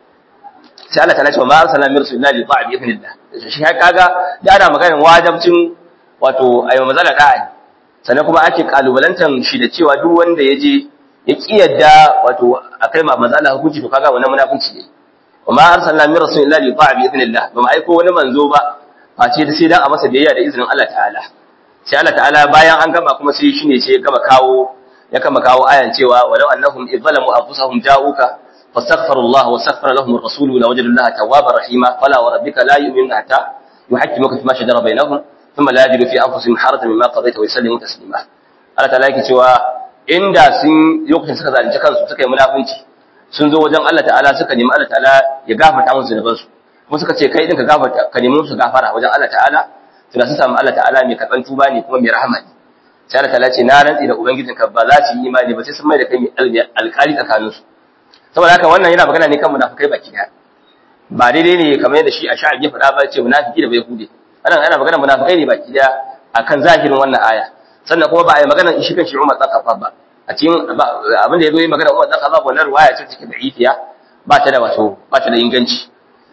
sai Allah ta'ala ya ce ma arsalna min rasulina li ta'a bi idhnillah shi kaga da ana maganar wajibcin wato ayi mazala da'a ne sannan kuma ake kalubalantan shi da cewa duk wanda ya je ya ki yadda wato akai ma mazala hukunci to kaga wannan munafunci ne wa ma arsalna min rasulin illa li ta'a bi idhnillah ba mu aiko wani manzo ba face da sai dan a masa biyayya da izinin Allah ta'ala sai Allah ta'ala bayan an gama kuma sai shine sai ya gama kawo ya kama kawo ayan cewa walau annahum idzalamu anfusahum ja'uka fastaghfiru Allah wa astaghfara lahum ar-rasul la wajadu Allah tawwabar rahima fala wa rabbika la yu'minuna hatta yuhaqqimuka fima shajara bainahum thumma la yajidu fi anfusihim haratan mimma qadaita wa yusallimu taslima Allah ta'ala yake cewa inda sun lokacin suka zalunci kansu suka yi munafunci sun zo wajen Allah ta'ala suka nemi Allah ta'ala ya gafarta musu zunuban su kuma suka ce kai din ka gafarta ka nemi musu gafara wajen Allah ta'ala tunda sun samu Allah ta'ala mai karban tuba ne kuma mai rahama ne sai Allah ta'ala ce na rantsi da ubangijinka ba za su yi imani ba sai sun mai da kai mai alƙali tsakanin su saboda haka wannan yana magana ne kan munafikai baki daya ba daidai ne kamar yadda shi a sha'ab ya faɗa ba ce munafiki da bai hude anan ana magana munafikai ne baki daya akan zahirin wannan aya sannan kuma ba a yi magana shi kan shi Umar dan Khattab ba a cikin abin da yazo yi magana Umar dan Khattab wannan riwaya ce take da ifiya ba ta da wato ba ta da inganci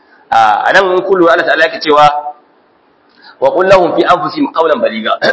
a nan in kullu Allah ta'ala yake cewa wa qul lahum fi anfusihim qawlan baliga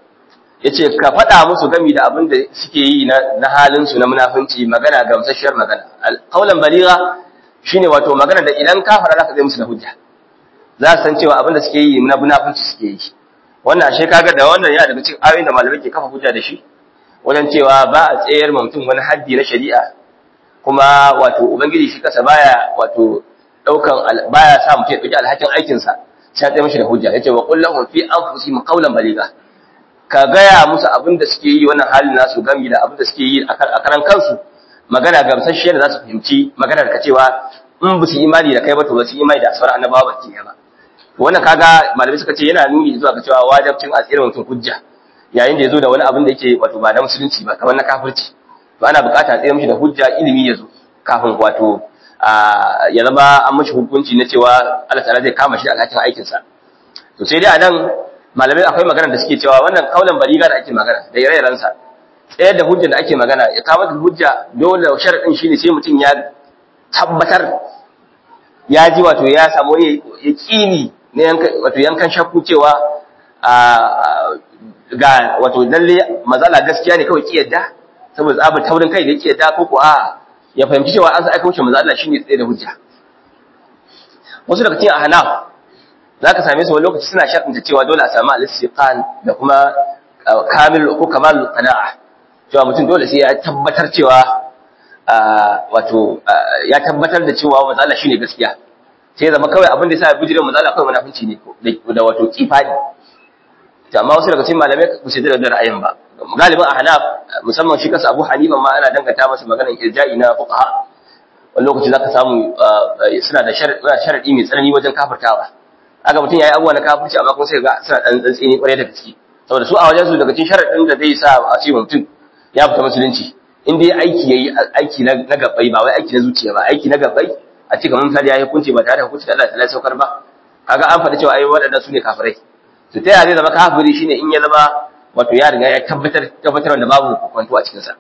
yace ka faɗa musu gami da abin da suke yi na halin su na munafunci magana gamsasshiyar magana qawlan baliga shine wato magana da idan ka faɗa zaka zai musu da hujja za su san cewa abin da suke yi na munafunci suke yi wannan ashe kaga da wannan ya daga cikin ayoyin da malamai ke kafa hujja da shi wajen cewa ba a tsayar ma mutum wani haddi na shari'a kuma wato ubangiji shi kasa baya wato daukan baya sa mutum ya dauki alhakin aikin sa sai ya mishi da hujja yace wa qul lahum fi anfusihim qawlan baliga ka gaya musu abin da suke yi wannan halin nasu gami da abin da suke yi a karan kansu magana gamsasshiyar da za su fahimci maganar ka cewa in ba su imani da kai ba to ba su imani da sauran annabawa ba ke ba wannan kaga malamai suka ce yana nuni zuwa ga cewa wajibcin a tsirin mutum hujja yayin da yazo da wani abin da yake wato ba na musulunci ba kamar na kafirci to ana bukata a tsira mishi da hujja ilimi yazo kafin wato ya zama an mashi hukunci na cewa Allah ta'ala zai kama shi da alhakin aikinsa to sai dai a nan malamai akwai magana da suke cewa wannan kaulan bariga da ake magana da ire-irensa tsayar da hujja da ake magana ya kawo da hujja dole sharadin shine sai mutum ya tabbatar ya ji wato ya samu wani yaqini ne yankan wato yankan shakku cewa ga wato lalle mazala gaskiya ne kawai kiyarda saboda tsabar taurin kai da kiyarda ko ko a ya fahimci cewa an sa aka wuce mazala shine tsaye da hujja wasu daga cikin ahnaf za ka same su wani lokaci suna sharɗinta cewa dole a samu al-istiqan da kuma kamil ko kamal qana'a cewa mutum dole sai ya tabbatar cewa wato ya tabbatar da cewa manzo Allah shine gaskiya sai zama kawai abin da yasa bijirin manzo Allah kawai munafinci ne da wato kifadi to amma wasu daga cikin malamai ba su da ra'ayin ba galibin ahnaf musamman shi kansa Abu Hanifa ma ana danganta masa maganar irja'i na fuqaha wani lokaci zaka samu suna da sharadi mai tsanani wajen kafirtawa aka mutum yayi abubuwa na kafirci amma kuma sai ga suna dan tsantsini kwarai da gaske saboda su a wajen su daga cikin sharadin da zai sa a ce mutum ya fita musulunci in dai aiki yayi aiki na gabbai ba wai aiki na zuciya ba aiki na gabbai a ce kamar misali yayi hukunci ba tare da hukunci da Allah ta saukar ba kaga an faɗi cewa ai waɗannan su ne kafirai to ta yaya zai zama kafiri shine in ya zama wato ya riga ya tabbatar tabbatar da babu kwanto a cikin sa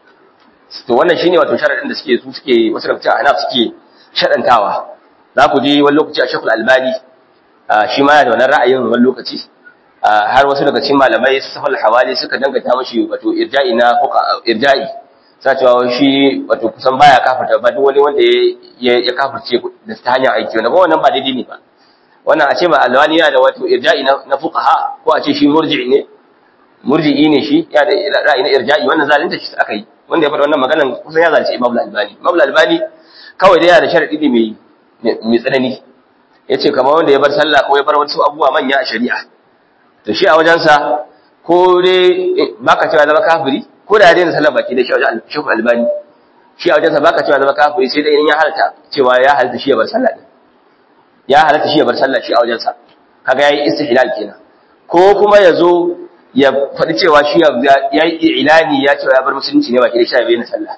to wannan shine wato sharadin da suke su suke wasu daga cikin ahnaf suke shadantawa za ku ji wani lokaci a shekul albani shi ma yana da wannan ra'ayin wani lokaci har wasu daga cikin malamai su safal hawali suka dangata mashi wato irja'i na irja'i sa cewa shi wato kusan baya kafarta ba duk wani wanda ya ya kafirce da ta hanyar aiki wanda ba wannan ba daidai ne ba wannan a ce ma alwani yana da wato irja'i na fuqaha ko a ce shi murji'i ne murji'i ne shi ya da ra'ayi na irja'i wannan zalunta shi aka yi wanda ya faɗa wannan maganan kusan ya zalunci Imam Al-Albani Imam Al-Albani kawai dai yana da sharadi ne mai mai tsanani yace kamar wanda ya bar sallah ko ya bar wasu abubuwa manya a shari'a to shi a wajensa ko dai baka cewa zama kafiri ko da ya daina sallah baki da shi a wajen Sheikh Albani shi a wajensa baka cewa zama kafiri sai dai in ya halta cewa ya halta shi ya bar sallah din ya halta shi ya bar sallah shi a wajensa kaga yayi istihlal kenan ko kuma yazo ya faɗi cewa shi ya yi ilani ya cewa ya bar musulunci ne baki da shi ya bayyana sallah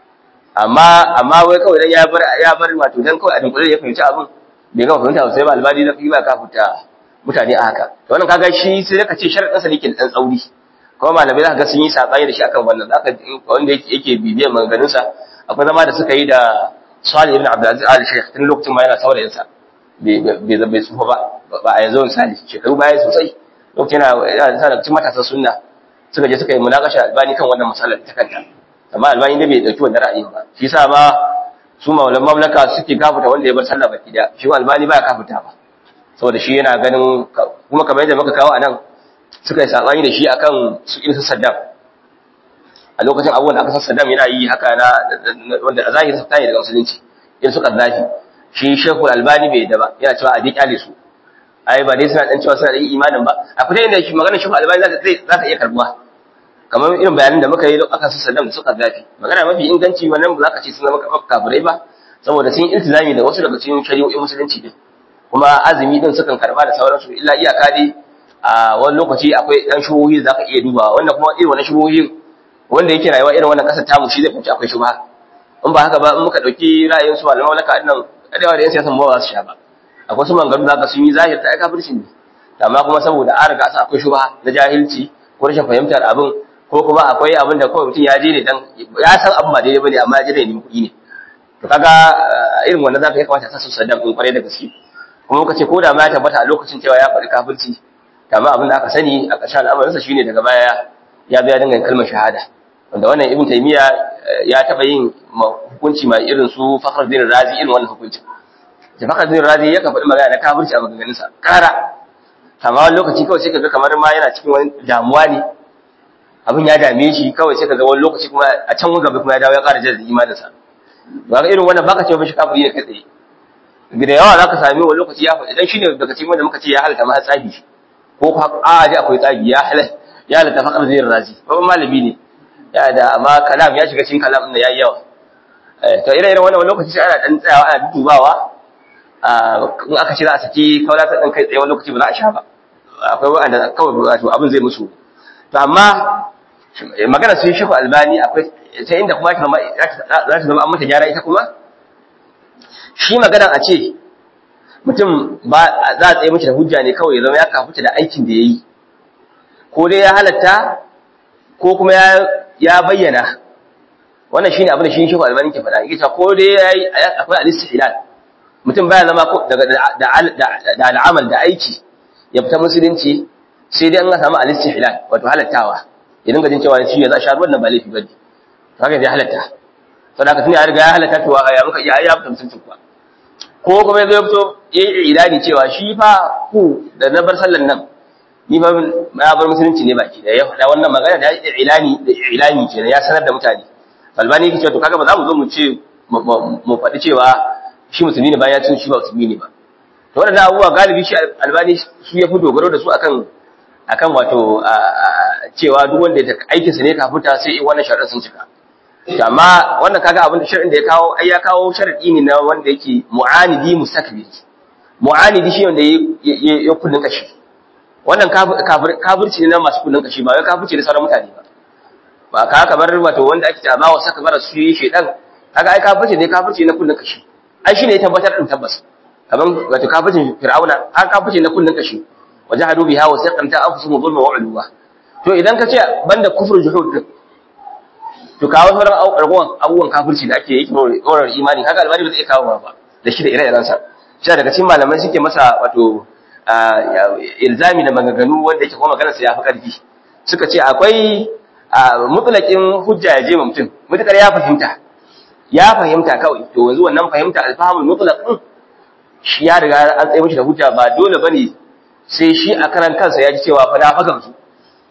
amma amma wai kawai dan ya bar ya bar wato dan kawai a dinkule ya fahimci abin bai gama fahimta sai ba albani da ba ka fita mutane a haka to wannan kaga shi sai ka ce sharadin sa ne ke dan tsauri kuma malamai za ka ga sun yi sabani da shi akan wannan zaka wanda yake bibiyar maganganun sa akwai zama da suka yi da Salih ibn Abdulaziz Al Sheikh tun lokacin ma yana saurayin sa bai bai bai tsufa ba ba a yanzu misali shekaru baya sosai lokacin yana yana da cikin matasan sunna suka je suka yi munakasha albani kan wannan masalar ta kanta amma albani ne bai dauki wannan ra'ayin ba shi yasa ma su maulan mamlaka suke kafuta wanda ya bar sallah baki da shi albani baya kafuta ba saboda shi yana ganin kuma kamar yadda muka kawo anan suka yi sabani da shi akan su irin su Saddam a lokacin abubuwan da aka san Saddam yana yi haka na wanda a zahirin sa tayi daga musulunci irin su Gaddafi shi Sheikh Albani bai da ba yana cewa a dai kyale su ai ba dai suna dan cewa suna da imanin ba akwai dai inda shi magana Sheikh Albani za ta za ta iya karbuwa kamar irin bayanin da muka yi aka san Saddam da su Gaddafi magana mafi inganci wannan ba za ka ce sun zama kafirai ba saboda sun iltizami da wasu daga cikin shari'o'in musulunci din kuma azumi din sukan karba da sauransu illa iyaka dai a wani lokaci akwai dan shubuhi da zaka iya duba wanda kuma irin wannan shubuhin wanda yake rayuwa irin wannan kasar tamu shi zai fahimci akwai shubha in ba haka ba in muka dauki ra'ayin su malaman laka annan adewa da yan siyasan ba za su sha ba akwai su mangaru zaka sun yi zahir ta kafirci ne amma kuma saboda an riga sa akwai shubha na jahilci ko rashin fahimtar abin ko kuma akwai abin da kawai mutum ya je ne dan ya san abin ba daidai bane amma ya je ne nemi kuɗi ne to kaga irin wannan zaka ya kamata a sa su saddam din kwarai da gaske kuma muka ce ko da ma ya tabbata a lokacin cewa ya faɗi kafirci amma abin da aka sani a ƙarshen al'amarinsa shine daga baya ya zo ya dinga kalmar shahada wanda wannan ibn taymiya ya taɓa yin hukunci mai irin su fakhruddin razi irin wannan hukuncin da fakhruddin razi ya kan faɗi magana na kafirci a maganganunsa kara amma wani lokaci kawai sai kaga kamar ma yana cikin wani damuwa ne abin ya dame shi kawai sai kaga wani lokaci kuma a can wani gaba kuma ya dawo ya ƙara jaddada imaninsa ba ga irin wannan baka ce ba shi kafiri ne kai tsaye da yawa za ka sami wani lokaci ya faɗi dan shi ne daga cikin wanda muka ce ya halatta ma tsabi ko a ji akwai tsabi ya halatta ya halatta fakar zai razi babban malami ne ya da amma kalam ya shiga cikin kalam ɗin ya yi yawa to ire iren wannan lokaci sai ana ɗan tsayawa ana dubawa in aka ce za a saki kawai ta ɗan kai tsaye wani lokaci ba za a sha ba akwai wa'anda kawai wato abin zai musu to amma magana sun shi albani akwai ta inda kuma za ta zama an mata gyara ita kuma shi magana a ce mutum ba za a tsaye mace da hujja ne kawai ya zama ya kafuta da aikin da ya yi ko dai ya halatta ko kuma ya bayyana wannan shine abin da shi shehu albani ke faɗa yake ko dai yayi akwai al-istihlal mutum baya zama daga da al'amal da aiki ya fita musulunci sai dai an ga samu al-istihlal wato halattawa ya dinga jin cewa shi ya za sha wannan ba laifi bane haka dai halatta saboda tun ya riga ya halatta to ya muka iya ya fita musulunci kuwa ko kuma zai fito yayi ilani cewa shi fa ku da na bar sallan nan ni ba na bar musulunci ne baki da ya faɗa wannan magana da ilani da ilani kenan ya sanar da mutane albani yake cewa to kaga ba za mu zo mu ce mu faɗi cewa shi musulmi ne bayan ya cin shi ba musulmi ne ba to waɗannan abubuwa galibi shi albani su ya fi dogaro da su akan akan wato cewa duk wanda ya aikin sa ne ka fita sai in wannan sharadin sun cika to amma wannan kaga abin da sharadin da ya kawo ai ya kawo sharadi ne na wanda yake mu'anidi mustakbir mu'anidi shi wanda ya kullun kashi wannan kafirci ne na masu kullun kashi ba wai kafirci ne sauran mutane ba ba ka kamar wato wanda ake ta bawa saka bara su yi shedan kaga ai kafirci ne kafirci na kullun kashi ai shine ya tabbatar din tabbas kaman wato kafircin fir'auna har kafirci na kullun kashi wajahadu biha wa saqanta anfusuhum dhulma wa ulwa to idan ka ce banda kufur juhud din to kawo sauran abubuwan abubuwan kafirci da ake yi wurin imani kaga albani ba zai kawo ba da shi da ire-iren sa shi daga cikin malamai suke masa wato ilzami da maganganu wanda yake kuma maganar sa yafi karfi suka ce akwai mutlaqin hujja ya je mutum mutakar ya fahimta ya fahimta kawai to yanzu wannan fahimta alfahmul mutlaq din shi ya riga an tsaye mishi da hujja ba dole bane sai shi a karan kansa ya ji cewa fa na faga su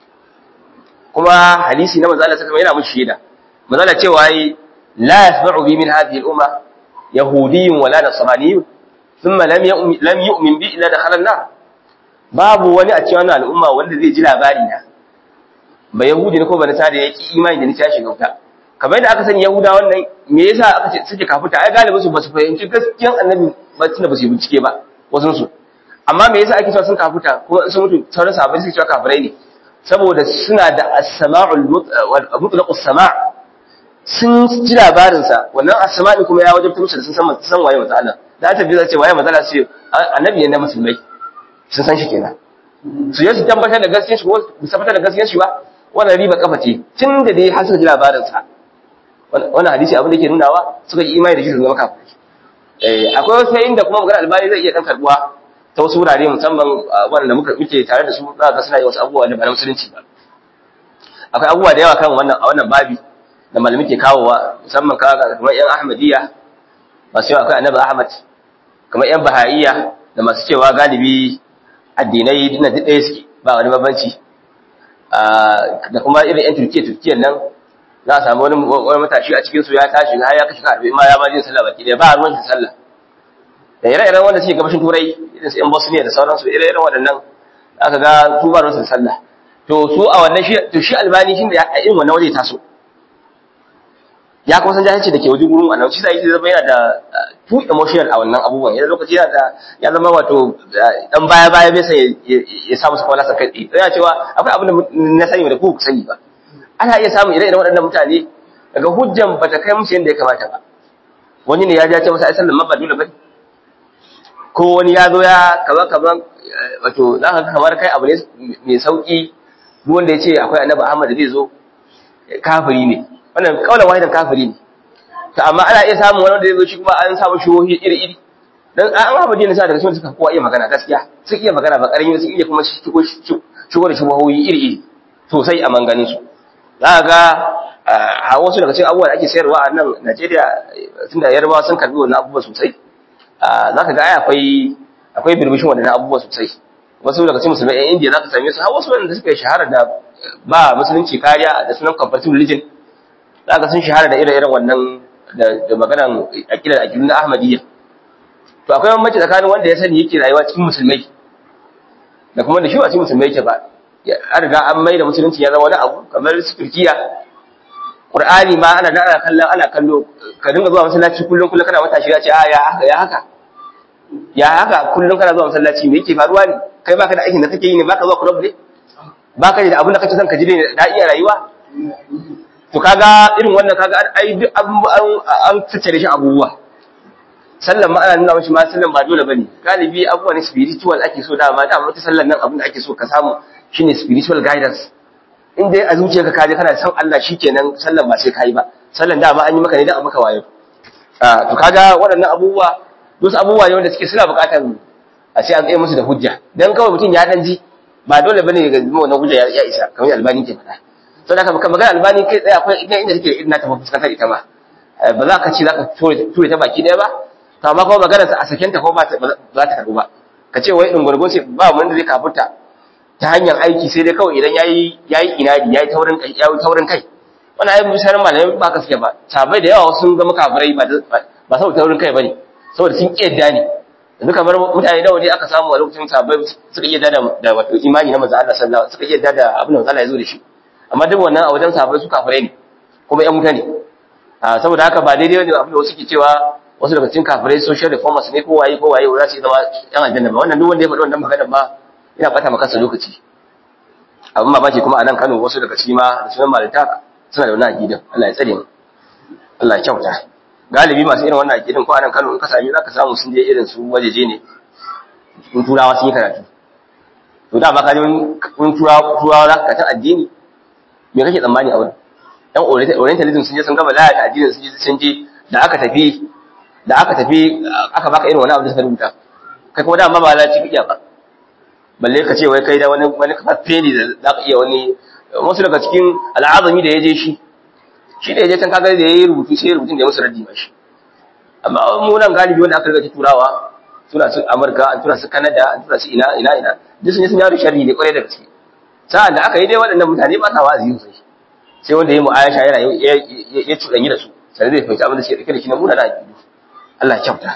kuma hadisi na manzo Allah saka yana mishi shaida manzo Allah cewa yi la yasma'u bi min hadhihi al-umma yahudiyyun wala nasraniyyun thumma lam yu'min lam yu'min bi illa dakhala an-nar babu wani a cikin al'umma wanda zai ji labari na ba yahudi ne ko ba nasara ya ki imani da ni ta shiga wuta kamar yadda aka sani yahuda wannan me yasa aka ce suke kafuta ai galibin su ba su fahimci gaskiyan annabi ba tunda ba su bincike ba wasun su amma me yasa ake cewa sun kafuta ko sun mutu sauran sahabbai suke cewa kafirai ne saboda suna da as-sama'ul mutlaq as-sama' sun ji labarin sa wannan as-sama'i kuma ya wajabta musu da sun san san waye manzo Allah da ta bi za ce waye manzo Allah sai annabi ne na musulmai sun san shi kenan su yi su tabbatar da gaskiyar shi ko su tabbatar da gaskiyar shi ba wannan riba kafa ce tun da dai har suka ji labarin sa wannan hadisi abin da yake nunawa suka yi imani da shi su zama kafirai eh akwai wasu inda kuma magana albani zai iya dan karbuwa ta wasu wurare musamman wanda muka muke tare da su za ga suna yi wasu abubuwa da ba na musulunci ba akwai abubuwa da yawa kan wannan a wannan babi da malami ke kawowa musamman kaga kamar yan ahmadiyya masu yawa akwai annabi ahmad kamar yan bahaiya da masu cewa galibi addinai dina duk ɗaya suke ba wani bambanci da kuma irin yan turkiya turkiyan nan za a samu wani matashi a cikinsu ya tashi har ya kashe karfe ma ya ma jin sallah baki ɗaya ba ruwan shi sallah da ire-iren wanda suke gabashin turai irin su yan bosniya da sauransu ire-iren waɗannan aka ga su ba ruwan sallah to su a wannan shi to shi albani shi da a irin wannan waje taso ya kuma san jahilci da ke wajen gurin annabi shi sai zama yana da too emotional a wannan abubuwan yana lokaci yana da ya zama wato dan baya baya bai sai ya samu su kwala sakai yana cewa akwai abin da na sani da ku sani ba ana iya samun ire-iren waɗannan mutane daga hujjan bata kai musu yadda ya kamata ba wani ne ya ja ce masa ai sallan ma ba dole bane ko wani ya zo ya kaza kaza wato za ka kamar kai abu ne mai sauki duk wanda ya ce akwai annabi Ahmad da zai zo kafiri ne wannan kaulan wahidan kafiri ne to amma ana iya samun wani wanda zai zo shi kuma an samu shuhohi iri iri dan an haɓa dinin sa daga cikin suka kowa iya magana gaskiya sun iya magana ba ƙarami sun iya kuma shigo shigo da shuhohi iri iri sosai a manganin su za ga a wasu daga cikin abubuwa da ake sayarwa a nan Najeriya tunda yarbawa sun karbi wannan abubuwa sosai za ka ga ai akwai akwai birbishin waɗannan abubuwa sosai wasu daga cikin musulmai 'yan indiya za ka same su har wasu wanda suka shahara da ba musulunci kariya da sunan comparative religion za ka sun shahara da ire-iren wannan da maganan aƙida da aƙidu na ahmadiyya to akwai bambanci tsakanin wanda ya sani yake rayuwa cikin musulmai da kuma da shi ba cikin musulmai yake ba an riga an mai da musulunci ya zama wani abu kamar su turkiya Qur'ani ma ana da ana kallon ana kallo ka dinga zuwa masallaci kullum kullum kana matashi ya ce a ya haka ya haka ya haka kullum kana zuwa masallaci me yake faruwa ne kai baka da aikin da kake yi ne baka zuwa club ne baka da abin da kake son ka ji ne da iya rayuwa to kaga irin wannan kaga ai duk an an tattare shi abubuwa sallan ma ana nuna mashi ma sallan ba dole bane galibi abubuwan spiritual ake so dama da wata sallan nan abin da ake so ka samu shine spiritual guidance in dai a zuciyarka ka je kana san Allah shikenan sallan ba sai kai ba sallan dama an yi maka ne da maka wayo to kaga waɗannan abubuwa wasu abubuwa ne wanda suke suna buƙatar a sai an tsaye musu da hujja dan kawai mutum ya dan ji ba dole bane ga zama wannan hujja ya isa kamar albani ke faɗa to da haka magana albani kai tsaye akwai inda inda take irin ta fuskantar ita ma ba za ka ce za ka ture ta baki ɗaya ba to amma kuma magana a saken ta ko ba za ta karɓu ba ka ce wai ɗin sai ba wanda zai kafurta ta hanyar aiki sai dai kawai idan yayi yayi inadi yayi taurin kai yayi taurin kai wannan ayi misalan malamai ba ka suke ba sabai da yawa sun zama kafirai ba ba saboda taurin kai bane saboda sun kiyarda ne yanzu kamar mutane nawa ne aka samu a lokacin sabai suka iya da da wato imani na manzo Allah sallallahu alaihi suka iya da abin da Allah ya zo da shi amma duk wannan a wajen sabai su kafirai ne kuma ƴan mutane saboda haka ba daidai ne abin da wasu ke cewa wasu daga cikin kafirai social reformers ne ko waye ko waye za su zama ƴan aljanna ba wannan duk wanda ya faɗi wannan magana ba ina bata maka lokaci abin mamaki kuma a nan Kano wasu daga cikin ma da sunan malita suna da wannan aqidan Allah ya tsare mu Allah ya kyauta galibi masu irin wannan aqidan ko a nan Kano in ka sami zaka samu sun je irin su wajeje ne in turawa sun yi karatu to da ba ka je in turawa turawa zaka ka ta addini me kake tsammani a wurin dan orientalism sun je sun gama lalata addinin sun je sun je da aka tafi da aka tafi aka baka irin wani abu da suka rubuta kai kuma da ma ba lalaci kike ba balle ka ce wai kai da wani wani kafaffe ne da za ka iya wani wasu daga cikin al'azami da ya je shi shi da ya je can kaga da ya yi rubutu sai rubutun da ya musu raddi ba shi amma mu nan galibi wanda aka riga turawa suna su amurka an tura su kanada an tura su ina ina ina duk sun yi sun yaro sharri ne kwarai da gaske sa'an da aka yi dai waɗannan mutane ba sa wa'azi sosai sai wanda ya mu ayasha yana ya cuɗanyi da su sai zai fahimci abin da suke ɗauke da shi na muna na aƙidu Allah ya kyauta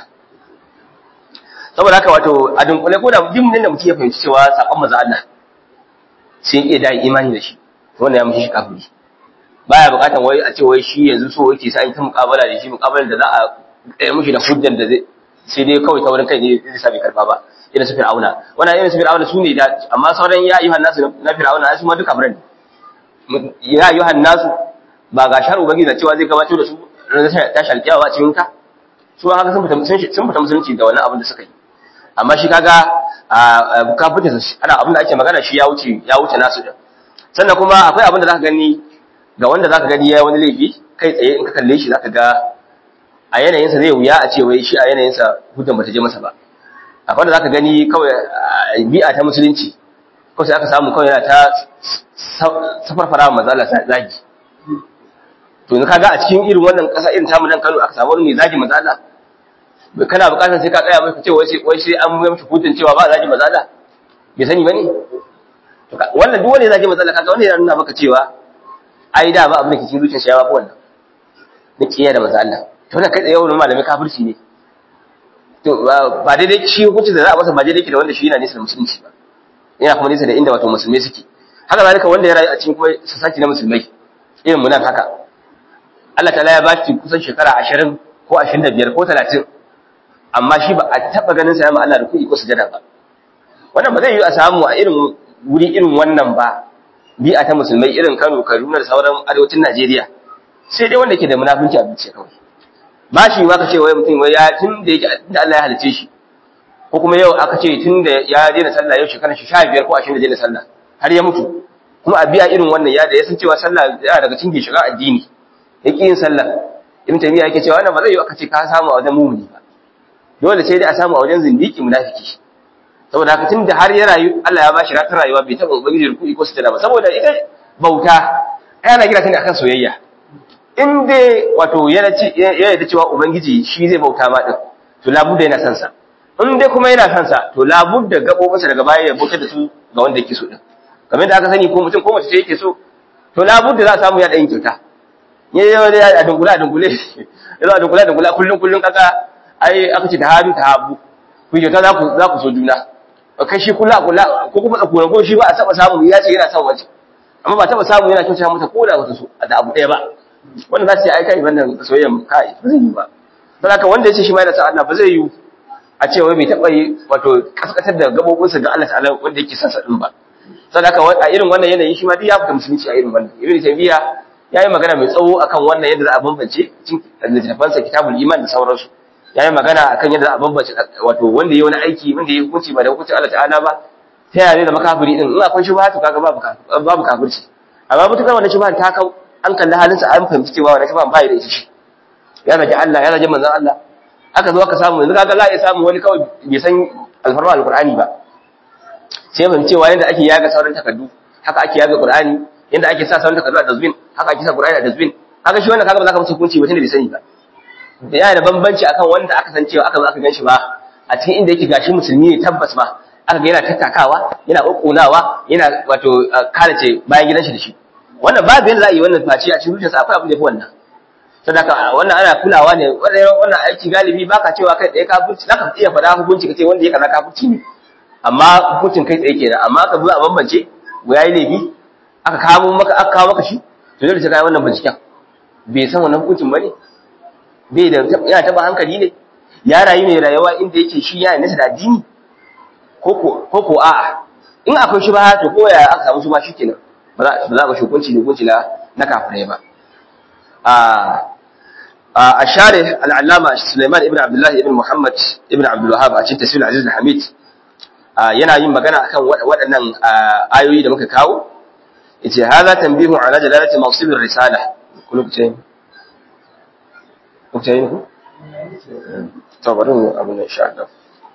saboda haka wato a dunkule ko da duk da mutum ya fahimci cewa sakon maza Allah sai ya da imani da shi wannan ya mushi shi kafiri baya bukatan wai a ce wai shi yanzu so yake sai an ta muƙabala da shi muƙabalar da za a ɗaya mushi da hujjar da zai sai dai kawai ta wurin kai ne zai sami karfa ba irin su fir'auna wannan irin su fir'auna su ne da amma sauran ya ayyuhan nasu na fir'auna su ma duka biran ya ayyuhan nasu ba ga shar ubangiji da cewa zai gabatar da su ranar tashi alƙiyawa cikin ka su haka sun fita sun fita musulunci da wannan abin da suka yi amma shi kaga ka fita ana abin da ake magana shi ya wuce ya wuce nasu din sannan kuma akwai abin da zaka gani ga wanda zaka gani yayi wani laifi kai tsaye in ka kalle shi zaka ga a yanayin sa zai wuya a ce wai shi a yanayin sa hujjan bata je masa ba akwai da zaka gani kawai bi'a ta musulunci kawai sai aka samu kawai yana ta safarfara mazala zagi to ni kaga a cikin irin wannan kasa irin tamu nan Kano aka samu wani mai zagi mazala kana bukatar sai ka tsaya mai kace wai sai wai sai an yi mishi hutun cewa ba zagi mazala bai sani bane to wannan duk wanda ya zagi mazala kaga wannan yana nuna maka cewa ai da ba abin da ke cikin zuciyar shi ya ba wannan na kiyaye da mazala to wannan kai tsaye wannan malami kafirci ne to ba daidai shi hukunci da za a masa ba daidai ke da wanda shi yana nisa da musulunci ba yana kuma nisa da inda wato musulmai suke haka zalika wanda ya rayu a cikin kuma sasaci na musulmai irin mu nan haka Allah ta'ala ya ba shi kusan shekara 20 ko 25 ko 30 amma shi ba a taba ganin sa ya ma Allah da kuɗi ko sujada ba wannan ba zai yi a samu a irin wuri irin wannan ba bi'a ta musulmai irin Kano Kaduna da sauran arewacin Najeriya sai dai wanda ke da munafunci a zuciya kawai ba shi ma ka ce wai mutum wai ya tun da yake da Allah ya halice shi ko kuma yau aka ce tun da ya daina sallah yau shekarar shi 15 ko 20 da daina sallah har ya mutu kuma a biya irin wannan ya da ya san cewa sallah yana daga cikin shiga addini yake yin sallah ibn taymiya yake cewa wannan ba zai yi aka ce ka samu a wajen mumuni ba dole sai dai a samu a wajen zindiki munafiki saboda haka tun da har ya rayu Allah ya ba shi ratar rayuwa bai taɓa ubangiji ruku'i ko sujada ba saboda ita bauta ana gina ta ne akan soyayya in dai wato yana ci ya yarda cewa ubangiji shi zai bauta ma din to labudda yana son sa in dai kuma yana son sa to labudda gabobinsa daga baya ya bautar da su ga wanda yake so din kamar da aka sani ko mutum ko mace ce yake so to labudda za a samu ya da yin kyauta ya yi a dungule a dungule ya zo a dungule a dungule kullum kullum kaka ai aka ce ta hadu ta habu ku kyauta za ku za ku so juna kai shi kula kula ko kuma tsakura ko shi ba a taba samu ya ce yana son wace amma ba taba samu yana kyauta mata ko da wata so da abu ɗaya ba wannan za su ce ai kai wannan soyayya kai ba zai yi ba don haka wanda ya ce shi ma yana son Allah ba zai yi a ce wai bai taɓa yi wato kaskatar da gabobinsa ga Allah ta'ala wanda yake son sa din ba saboda haka a irin wannan yanayi shi ma duk ya fita musulunci a irin wannan ibn taymiya ya yi magana mai tsawo akan wannan yadda za a bambance cikin littafansa kitabul iman da sauransu yayi magana akan yadda a bambance wato wanda yayi wani aiki wanda yayi hukunci ba da hukuncin Allah ta'ala ba ta yaya zai zama kafiri din in akwai shubha to kaga babu babu kafirci amma mutukar wannan shubha ta kau an kalli halinsa an fahimci cewa wannan shubha ba ya da ita shi ya zaki Allah ya zaki manzon Allah aka zo aka samu yanzu kaga za a iya samu wani kawai bai san alfarma alqur'ani ba sai mun cewa yanda ake yaga sauran takardu haka ake yaga qur'ani yanda ake sa sauran takardu a dustbin haka ake sa qur'ani a dustbin haka shi wannan kaga ba za ka musu hukunci ba tunda bai sani ba yana da bambanci akan wanda aka san cewa aka zo aka ganshi ba a cikin inda yake gashi musulmi ne tabbas ba aka ga yana tattakawa yana kokkunawa yana wato kalace bayan gidan shi da shi wannan babu yanda za a yi wannan face a cikin zuciyarsa akwai abin da yafi wannan sadaka wannan ana kulawa ne wannan aiki galibi baka cewa kai tsaye kafirci zaka iya faɗa hukunci kace wanda ya kaza kafirci ne amma hukuncin kai tsaye kenan amma ka zo a bambance go yayi laifi aka kawo maka aka kawo maka shi to dole sai kai wannan binciken bai san wannan hukuncin bane bai da yana taba hankali ne ya rayu mai rayuwa inda yake shi ya nasa da addini ko ko ko a'a in akwai shi ba to ko ya aka samu shi ba shikenan ba za ba za ka hukunci ne hukunci na na kafirai ba a share al'allama Sulaiman ibn Abdullah ibn Muhammad ibn Abdul Wahhab a cikin tafsir Aziz al-Hamid yana yin magana akan waɗannan ayoyi da muka kawo yace hadha tanbihu ala jalalati mawsib ar-risala kullu ce ku ce ku to bari mu abun insha Allah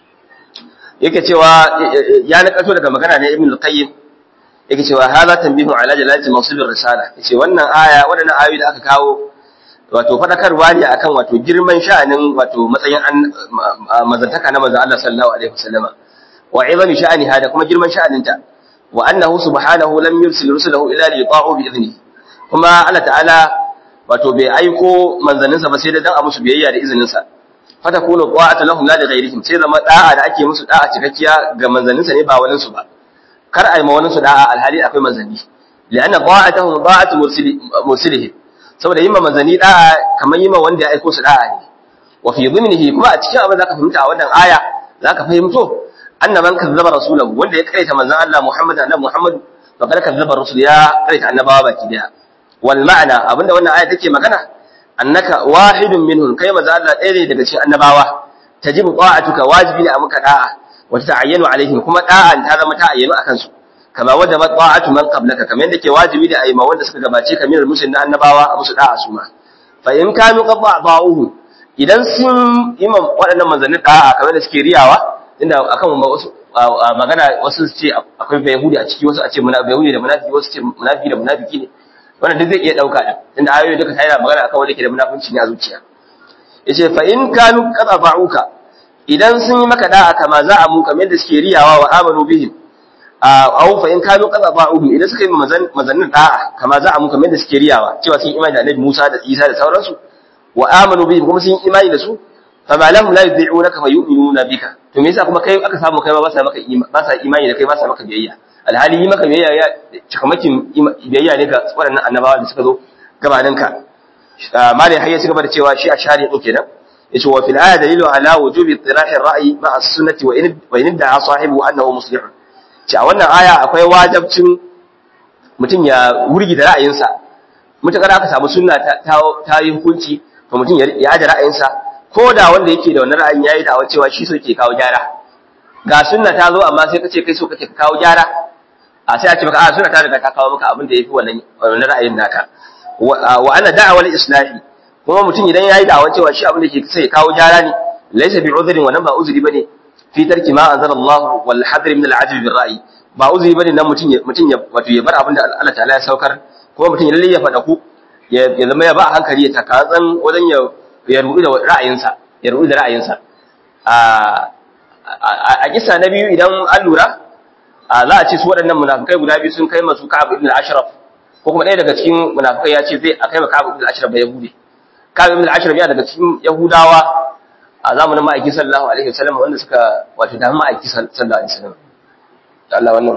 yake cewa ya nakato daga magana ne Ibn al-Qayyim yake cewa hadha tanbihu ala jalalati mawsib ar-risala yace wannan aya waɗannan ayoyi da aka kawo wato fadakarwa ne akan wato girman sha'anin wato matsayin mazantaka na manzon Allah sallallahu alaihi wasallama wa izami sha'aniha da kuma girman sha'aninta wa annahu subhanahu lam yursil rusulahu illa li yuta'u bi idni kuma Allah ta'ala wato bai aiko manzanninsa ba sai da dan a musu biyayya da izinin sa fata kunu ta'atu lahum la li ghayrihim sai zama da'a da ake musu da'a cikakkiya ga manzanninsa ne ba wani su ba kar ai ma wani su da'a alhali akwai manzanni li'anna ta'atuhum ta'atu mursilihim saboda yima manzanni da'a kamar yima wanda ya aiko su da'a ne wa fi dhimnihi kuma a cikin abin zaka fahimta a wannan aya zaka fahimto anna man kazzaba rasulahu wanda ya kaita manzon Allah Muhammad annabi Muhammad fa kada kazzaba rasul ya kaita annabawa baki daya wal ma'ana abinda wannan aya take magana annaka wahidun minhum kai manzon Allah ɗaya ne daga cikin annabawa tajibu ta'atuka wajibi ne a muka da'a wa ta'ayyanu alaihim kuma da'an ta zama ta'ayyanu akan su kama wajaba ta'atu man qablaka kamar yadda ke wajibi da ayyuma wanda suka gabace ka min musulmin na annabawa a musu da'a su ma fa in kanu qad ba'uhu idan sun yi waɗannan manzannin da'a kamar da suke riyawa inda akan wasu magana wasu su ce akwai bayahudi a ciki wasu a ce bayahudi da munafiki wasu ce munafiki da munafiki ne wannan duk zai iya dauka din inda ayoyi duka tana magana akan wanda ke da munafunci ne a zuciya yace fa in kanu qad ba'uka idan sun yi maka da'a kama za a mu kamar yadda suke riyawa wa amanu bihim aw fa in kanu qad ba'uhum idan suka yi mazannin da'a kama za a mu kamar yadda suke riyawa cewa sun imani da Annabi Musa da Isa da sauransu wa amanu bihim kuma sun imani da su fa ma lahum la yudhi'unaka fa yu'minuna bika to me yasa kuma kai aka samu kai ma ba sa maka ba sa imani da kai ba sa maka biyayya alhali yi maka biyayya ya cikamakin biyayya ne ga waɗannan annabawa da suka zo gabaninka malai hayya cigaba da cewa shi a shari'a din kenan yace wa fil aya dalilu ala wujubi ittirahi ar-ra'yi ma'a as-sunnati wa in wa in da'a sahibu annahu muslih ce a wannan aya akwai wajibcin mutum ya wurgi da ra'ayinsa mutakar aka samu sunna ta yi hukunci to mutum ya aje ra'ayinsa ko da wanda yake da wannan ra'ayin yayi dawa cewa shi so ke kawo gyara ga sunna ta zo amma sai kace kai so kake kawo gyara a sai a ce maka a sunna ta riga ta kawo maka abin da yafi wannan wannan ra'ayin naka wa ana da'awal islahi kuma mutum idan yayi da'awa cewa shi abin da yake sai ya kawo gyara ne laysa bi udhrin wannan ba uzuri bane fi tarki ma anzala Allah wal hadr min al ajl bil ra'i ba uzuri bane nan mutum mutum ya wato ya bar abin da Allah ta'ala ya saukar kuma mutum ya lalle ya fada ku ya zama ya ba a hankali ya takatsan wajen ya ya rubu da ra'ayinsa ya rubu da ra'ayinsa a a kisa na biyu idan an lura za a ce su waɗannan munafikai guda biyu sun kai masu Ka'ab ibn al-Ashraf ko kuma ɗaya daga cikin munafikai ya ce zai a kai Ka'ab ibn al-Ashraf ba Yahudi Ka'ab ibn al-Ashraf ya daga cikin Yahudawa a zamanin ma'aiki sallallahu alaihi wasallam wanda suka wato da ma'aiki sallallahu alaihi wasallam Allah wannan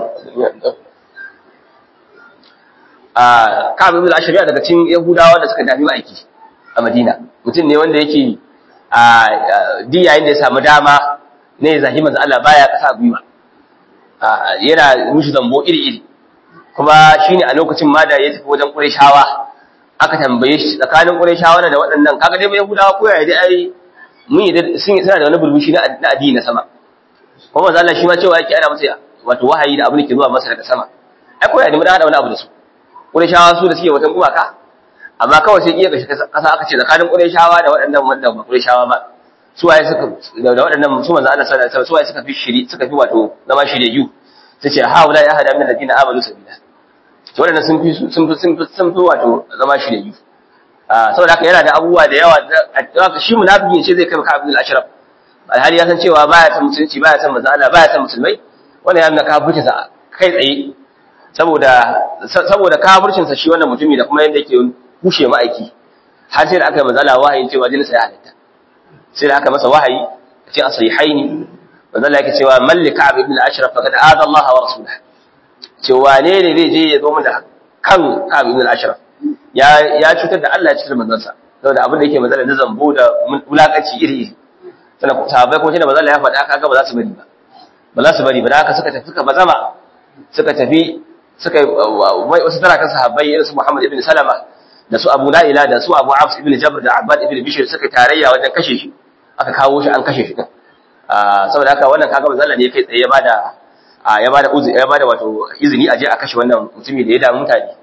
a Ka'ab ibn al-Ashraf ya daga cikin Yahudawa da suka dami ma'aiki a Madina mutum ne wanda yake a di yayin da ya samu dama ne zahi manzo Allah baya kasa gwiwa yana mushi zambo iri-iri kuma shine a lokacin ma da ya tafi wajen Qurayshawa aka tambaye shi tsakanin Qurayshawa da waɗannan kaga dai Yahudawa ko yaya dai ai mun yi sun suna da wani burbushi na addini na sama kuma manzo Allah shi ma cewa yake ana masa wato wahayi da abin da ke zuwa masa daga sama ai ko ya nemi da wani abu da su Qurayshawa su da suke watan gumaka amma kawai sai iya gashi kasa aka ce tsakanin Qurayshawa da waɗannan wanda ba Qurayshawa ba su waye suka da waɗannan su manzo Allah sallallahu alaihi wasallam su waye suka fi shiri suka fi wato zama shiryayyu tace haula ya hada min alladina amanu sabila to waɗannan sun fi sun fi sun fi sun fi wato zama shiryayyu saboda haka yana da abubuwa da yawa shi munafiki ce zai kai ka Abdul Ashraf alhali ya san cewa baya san musulunci baya san manzo Allah baya san musulmai wannan ya nuna kafircin sa kai tsaye saboda saboda kafircin sa shi wannan mutumi da kuma yanda yake kushe ma'aiki har sai da aka yi manzo Allah wahayin cewa jinin sa ya halatta sai da aka masa wahayi a cikin sahihaini manzo Allah yake cewa malik Ka'ab ibn al-Ashraf faqad aada Allah wa rasulahu cewa ne ne zai je ya zo mu da kan Ka'ab ibn al-Ashraf ya ya cutar da Allah ya cutar da manzon sa saboda abin da yake manzo da zambo da mulakaci iri iri sannan sahabbai kuma tunda manzo Allah ya faɗa kaga ba za su bari ba ba za su bari ba da haka suka tafi suka bazama suka tafi suka wasu tarakan sahabbai irin su Muhammad ibn Salama da su Abu La'ila da su Abu Afs ibn Jabr da Abbad ibn Bishr suka tarayya wajen kashe shi aka kawo shi an kashe shi din saboda haka wannan kaga manzo Allah ne kai tsaye ya bada ya bada uzuri ya bada wato izini a je a kashe wannan mutumi da ya damu mutane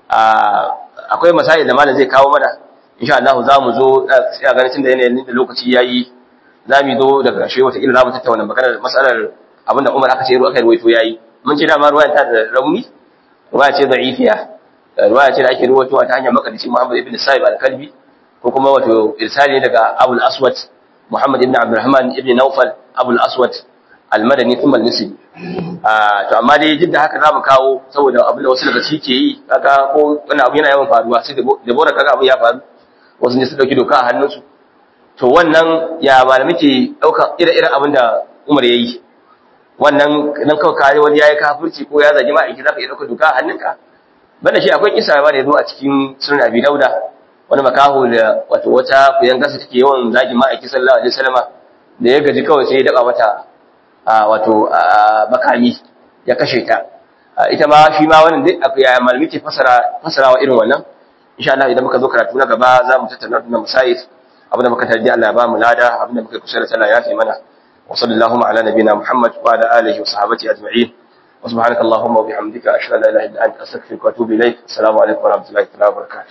akwai masail da malam zai kawo mana insha Allah za mu zo a ganin tunda yanayin da lokaci yayi za mu zo daga ƙarshe wata ila za mu tattauna maganar matsalar abinda Umar aka ce ruwa aka ruwaito yayi mun ce dama ruwayan ta da rauni ruwaya ce da'ifiya ruwaya ce da ake ruwaitowa ta hanyar makadici Muhammad ibn Sa'ib al-Kalbi ko kuma wato irsali daga Abu al-Aswad Muhammad ibn Abdurrahman ibn Nawfal Abu al-Aswad al-Madani thumma al-Misri to amma dai duk da haka zamu kawo saboda abin da wasu daga ciki ke yi kaga ko wani abu yana yawan faruwa sai da bora kaga abu ya faru wasu ne su dauki doka a hannunsu to wannan ya malami ke dauka ire-iren abin da Umar ya yi wannan dan kawai kare wani yayi kafirci ko ya zagi ma'aiki zaka iya dauka doka a hannunka banda shi akwai kisa ba da yazo a cikin sunan Abi Dauda wani makaho da wato wata kuyan gasa take yawan zagi ma'aiki sallallahu alaihi wasallama da ya gaji kawai sai ya daka mata wato makami ya kashe ta ita ma shi ma wannan duk akwai ya malami ke fasara fasarawa irin wannan insha Allah idan muka zo karatu na gaba za mu tattauna wannan musayif abinda muka tarji Allah ya ba mu lada abinda muka kusa da Allah ya fi mana wa sallallahu ala nabina Muhammad wa ala alihi wa sahbihi ajma'in wa subhanaka allahumma wa bihamdika ashhadu an la ilaha illa anta astaghfiruka wa atubu ilaik assalamu alaikum wa rahmatullahi wa barakatuh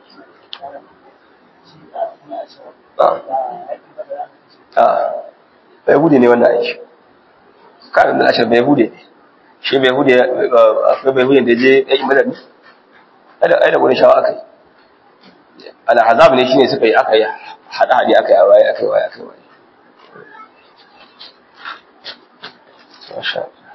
bai bude ne wannan aiki karin da ashir bai bude shi bai bude akwai bai bude da je yayin madadi ai da wani shawa aka yi al'azab ne shine suka yi aka yi hada hadi aka yi a waye aka yi waye aka yi waye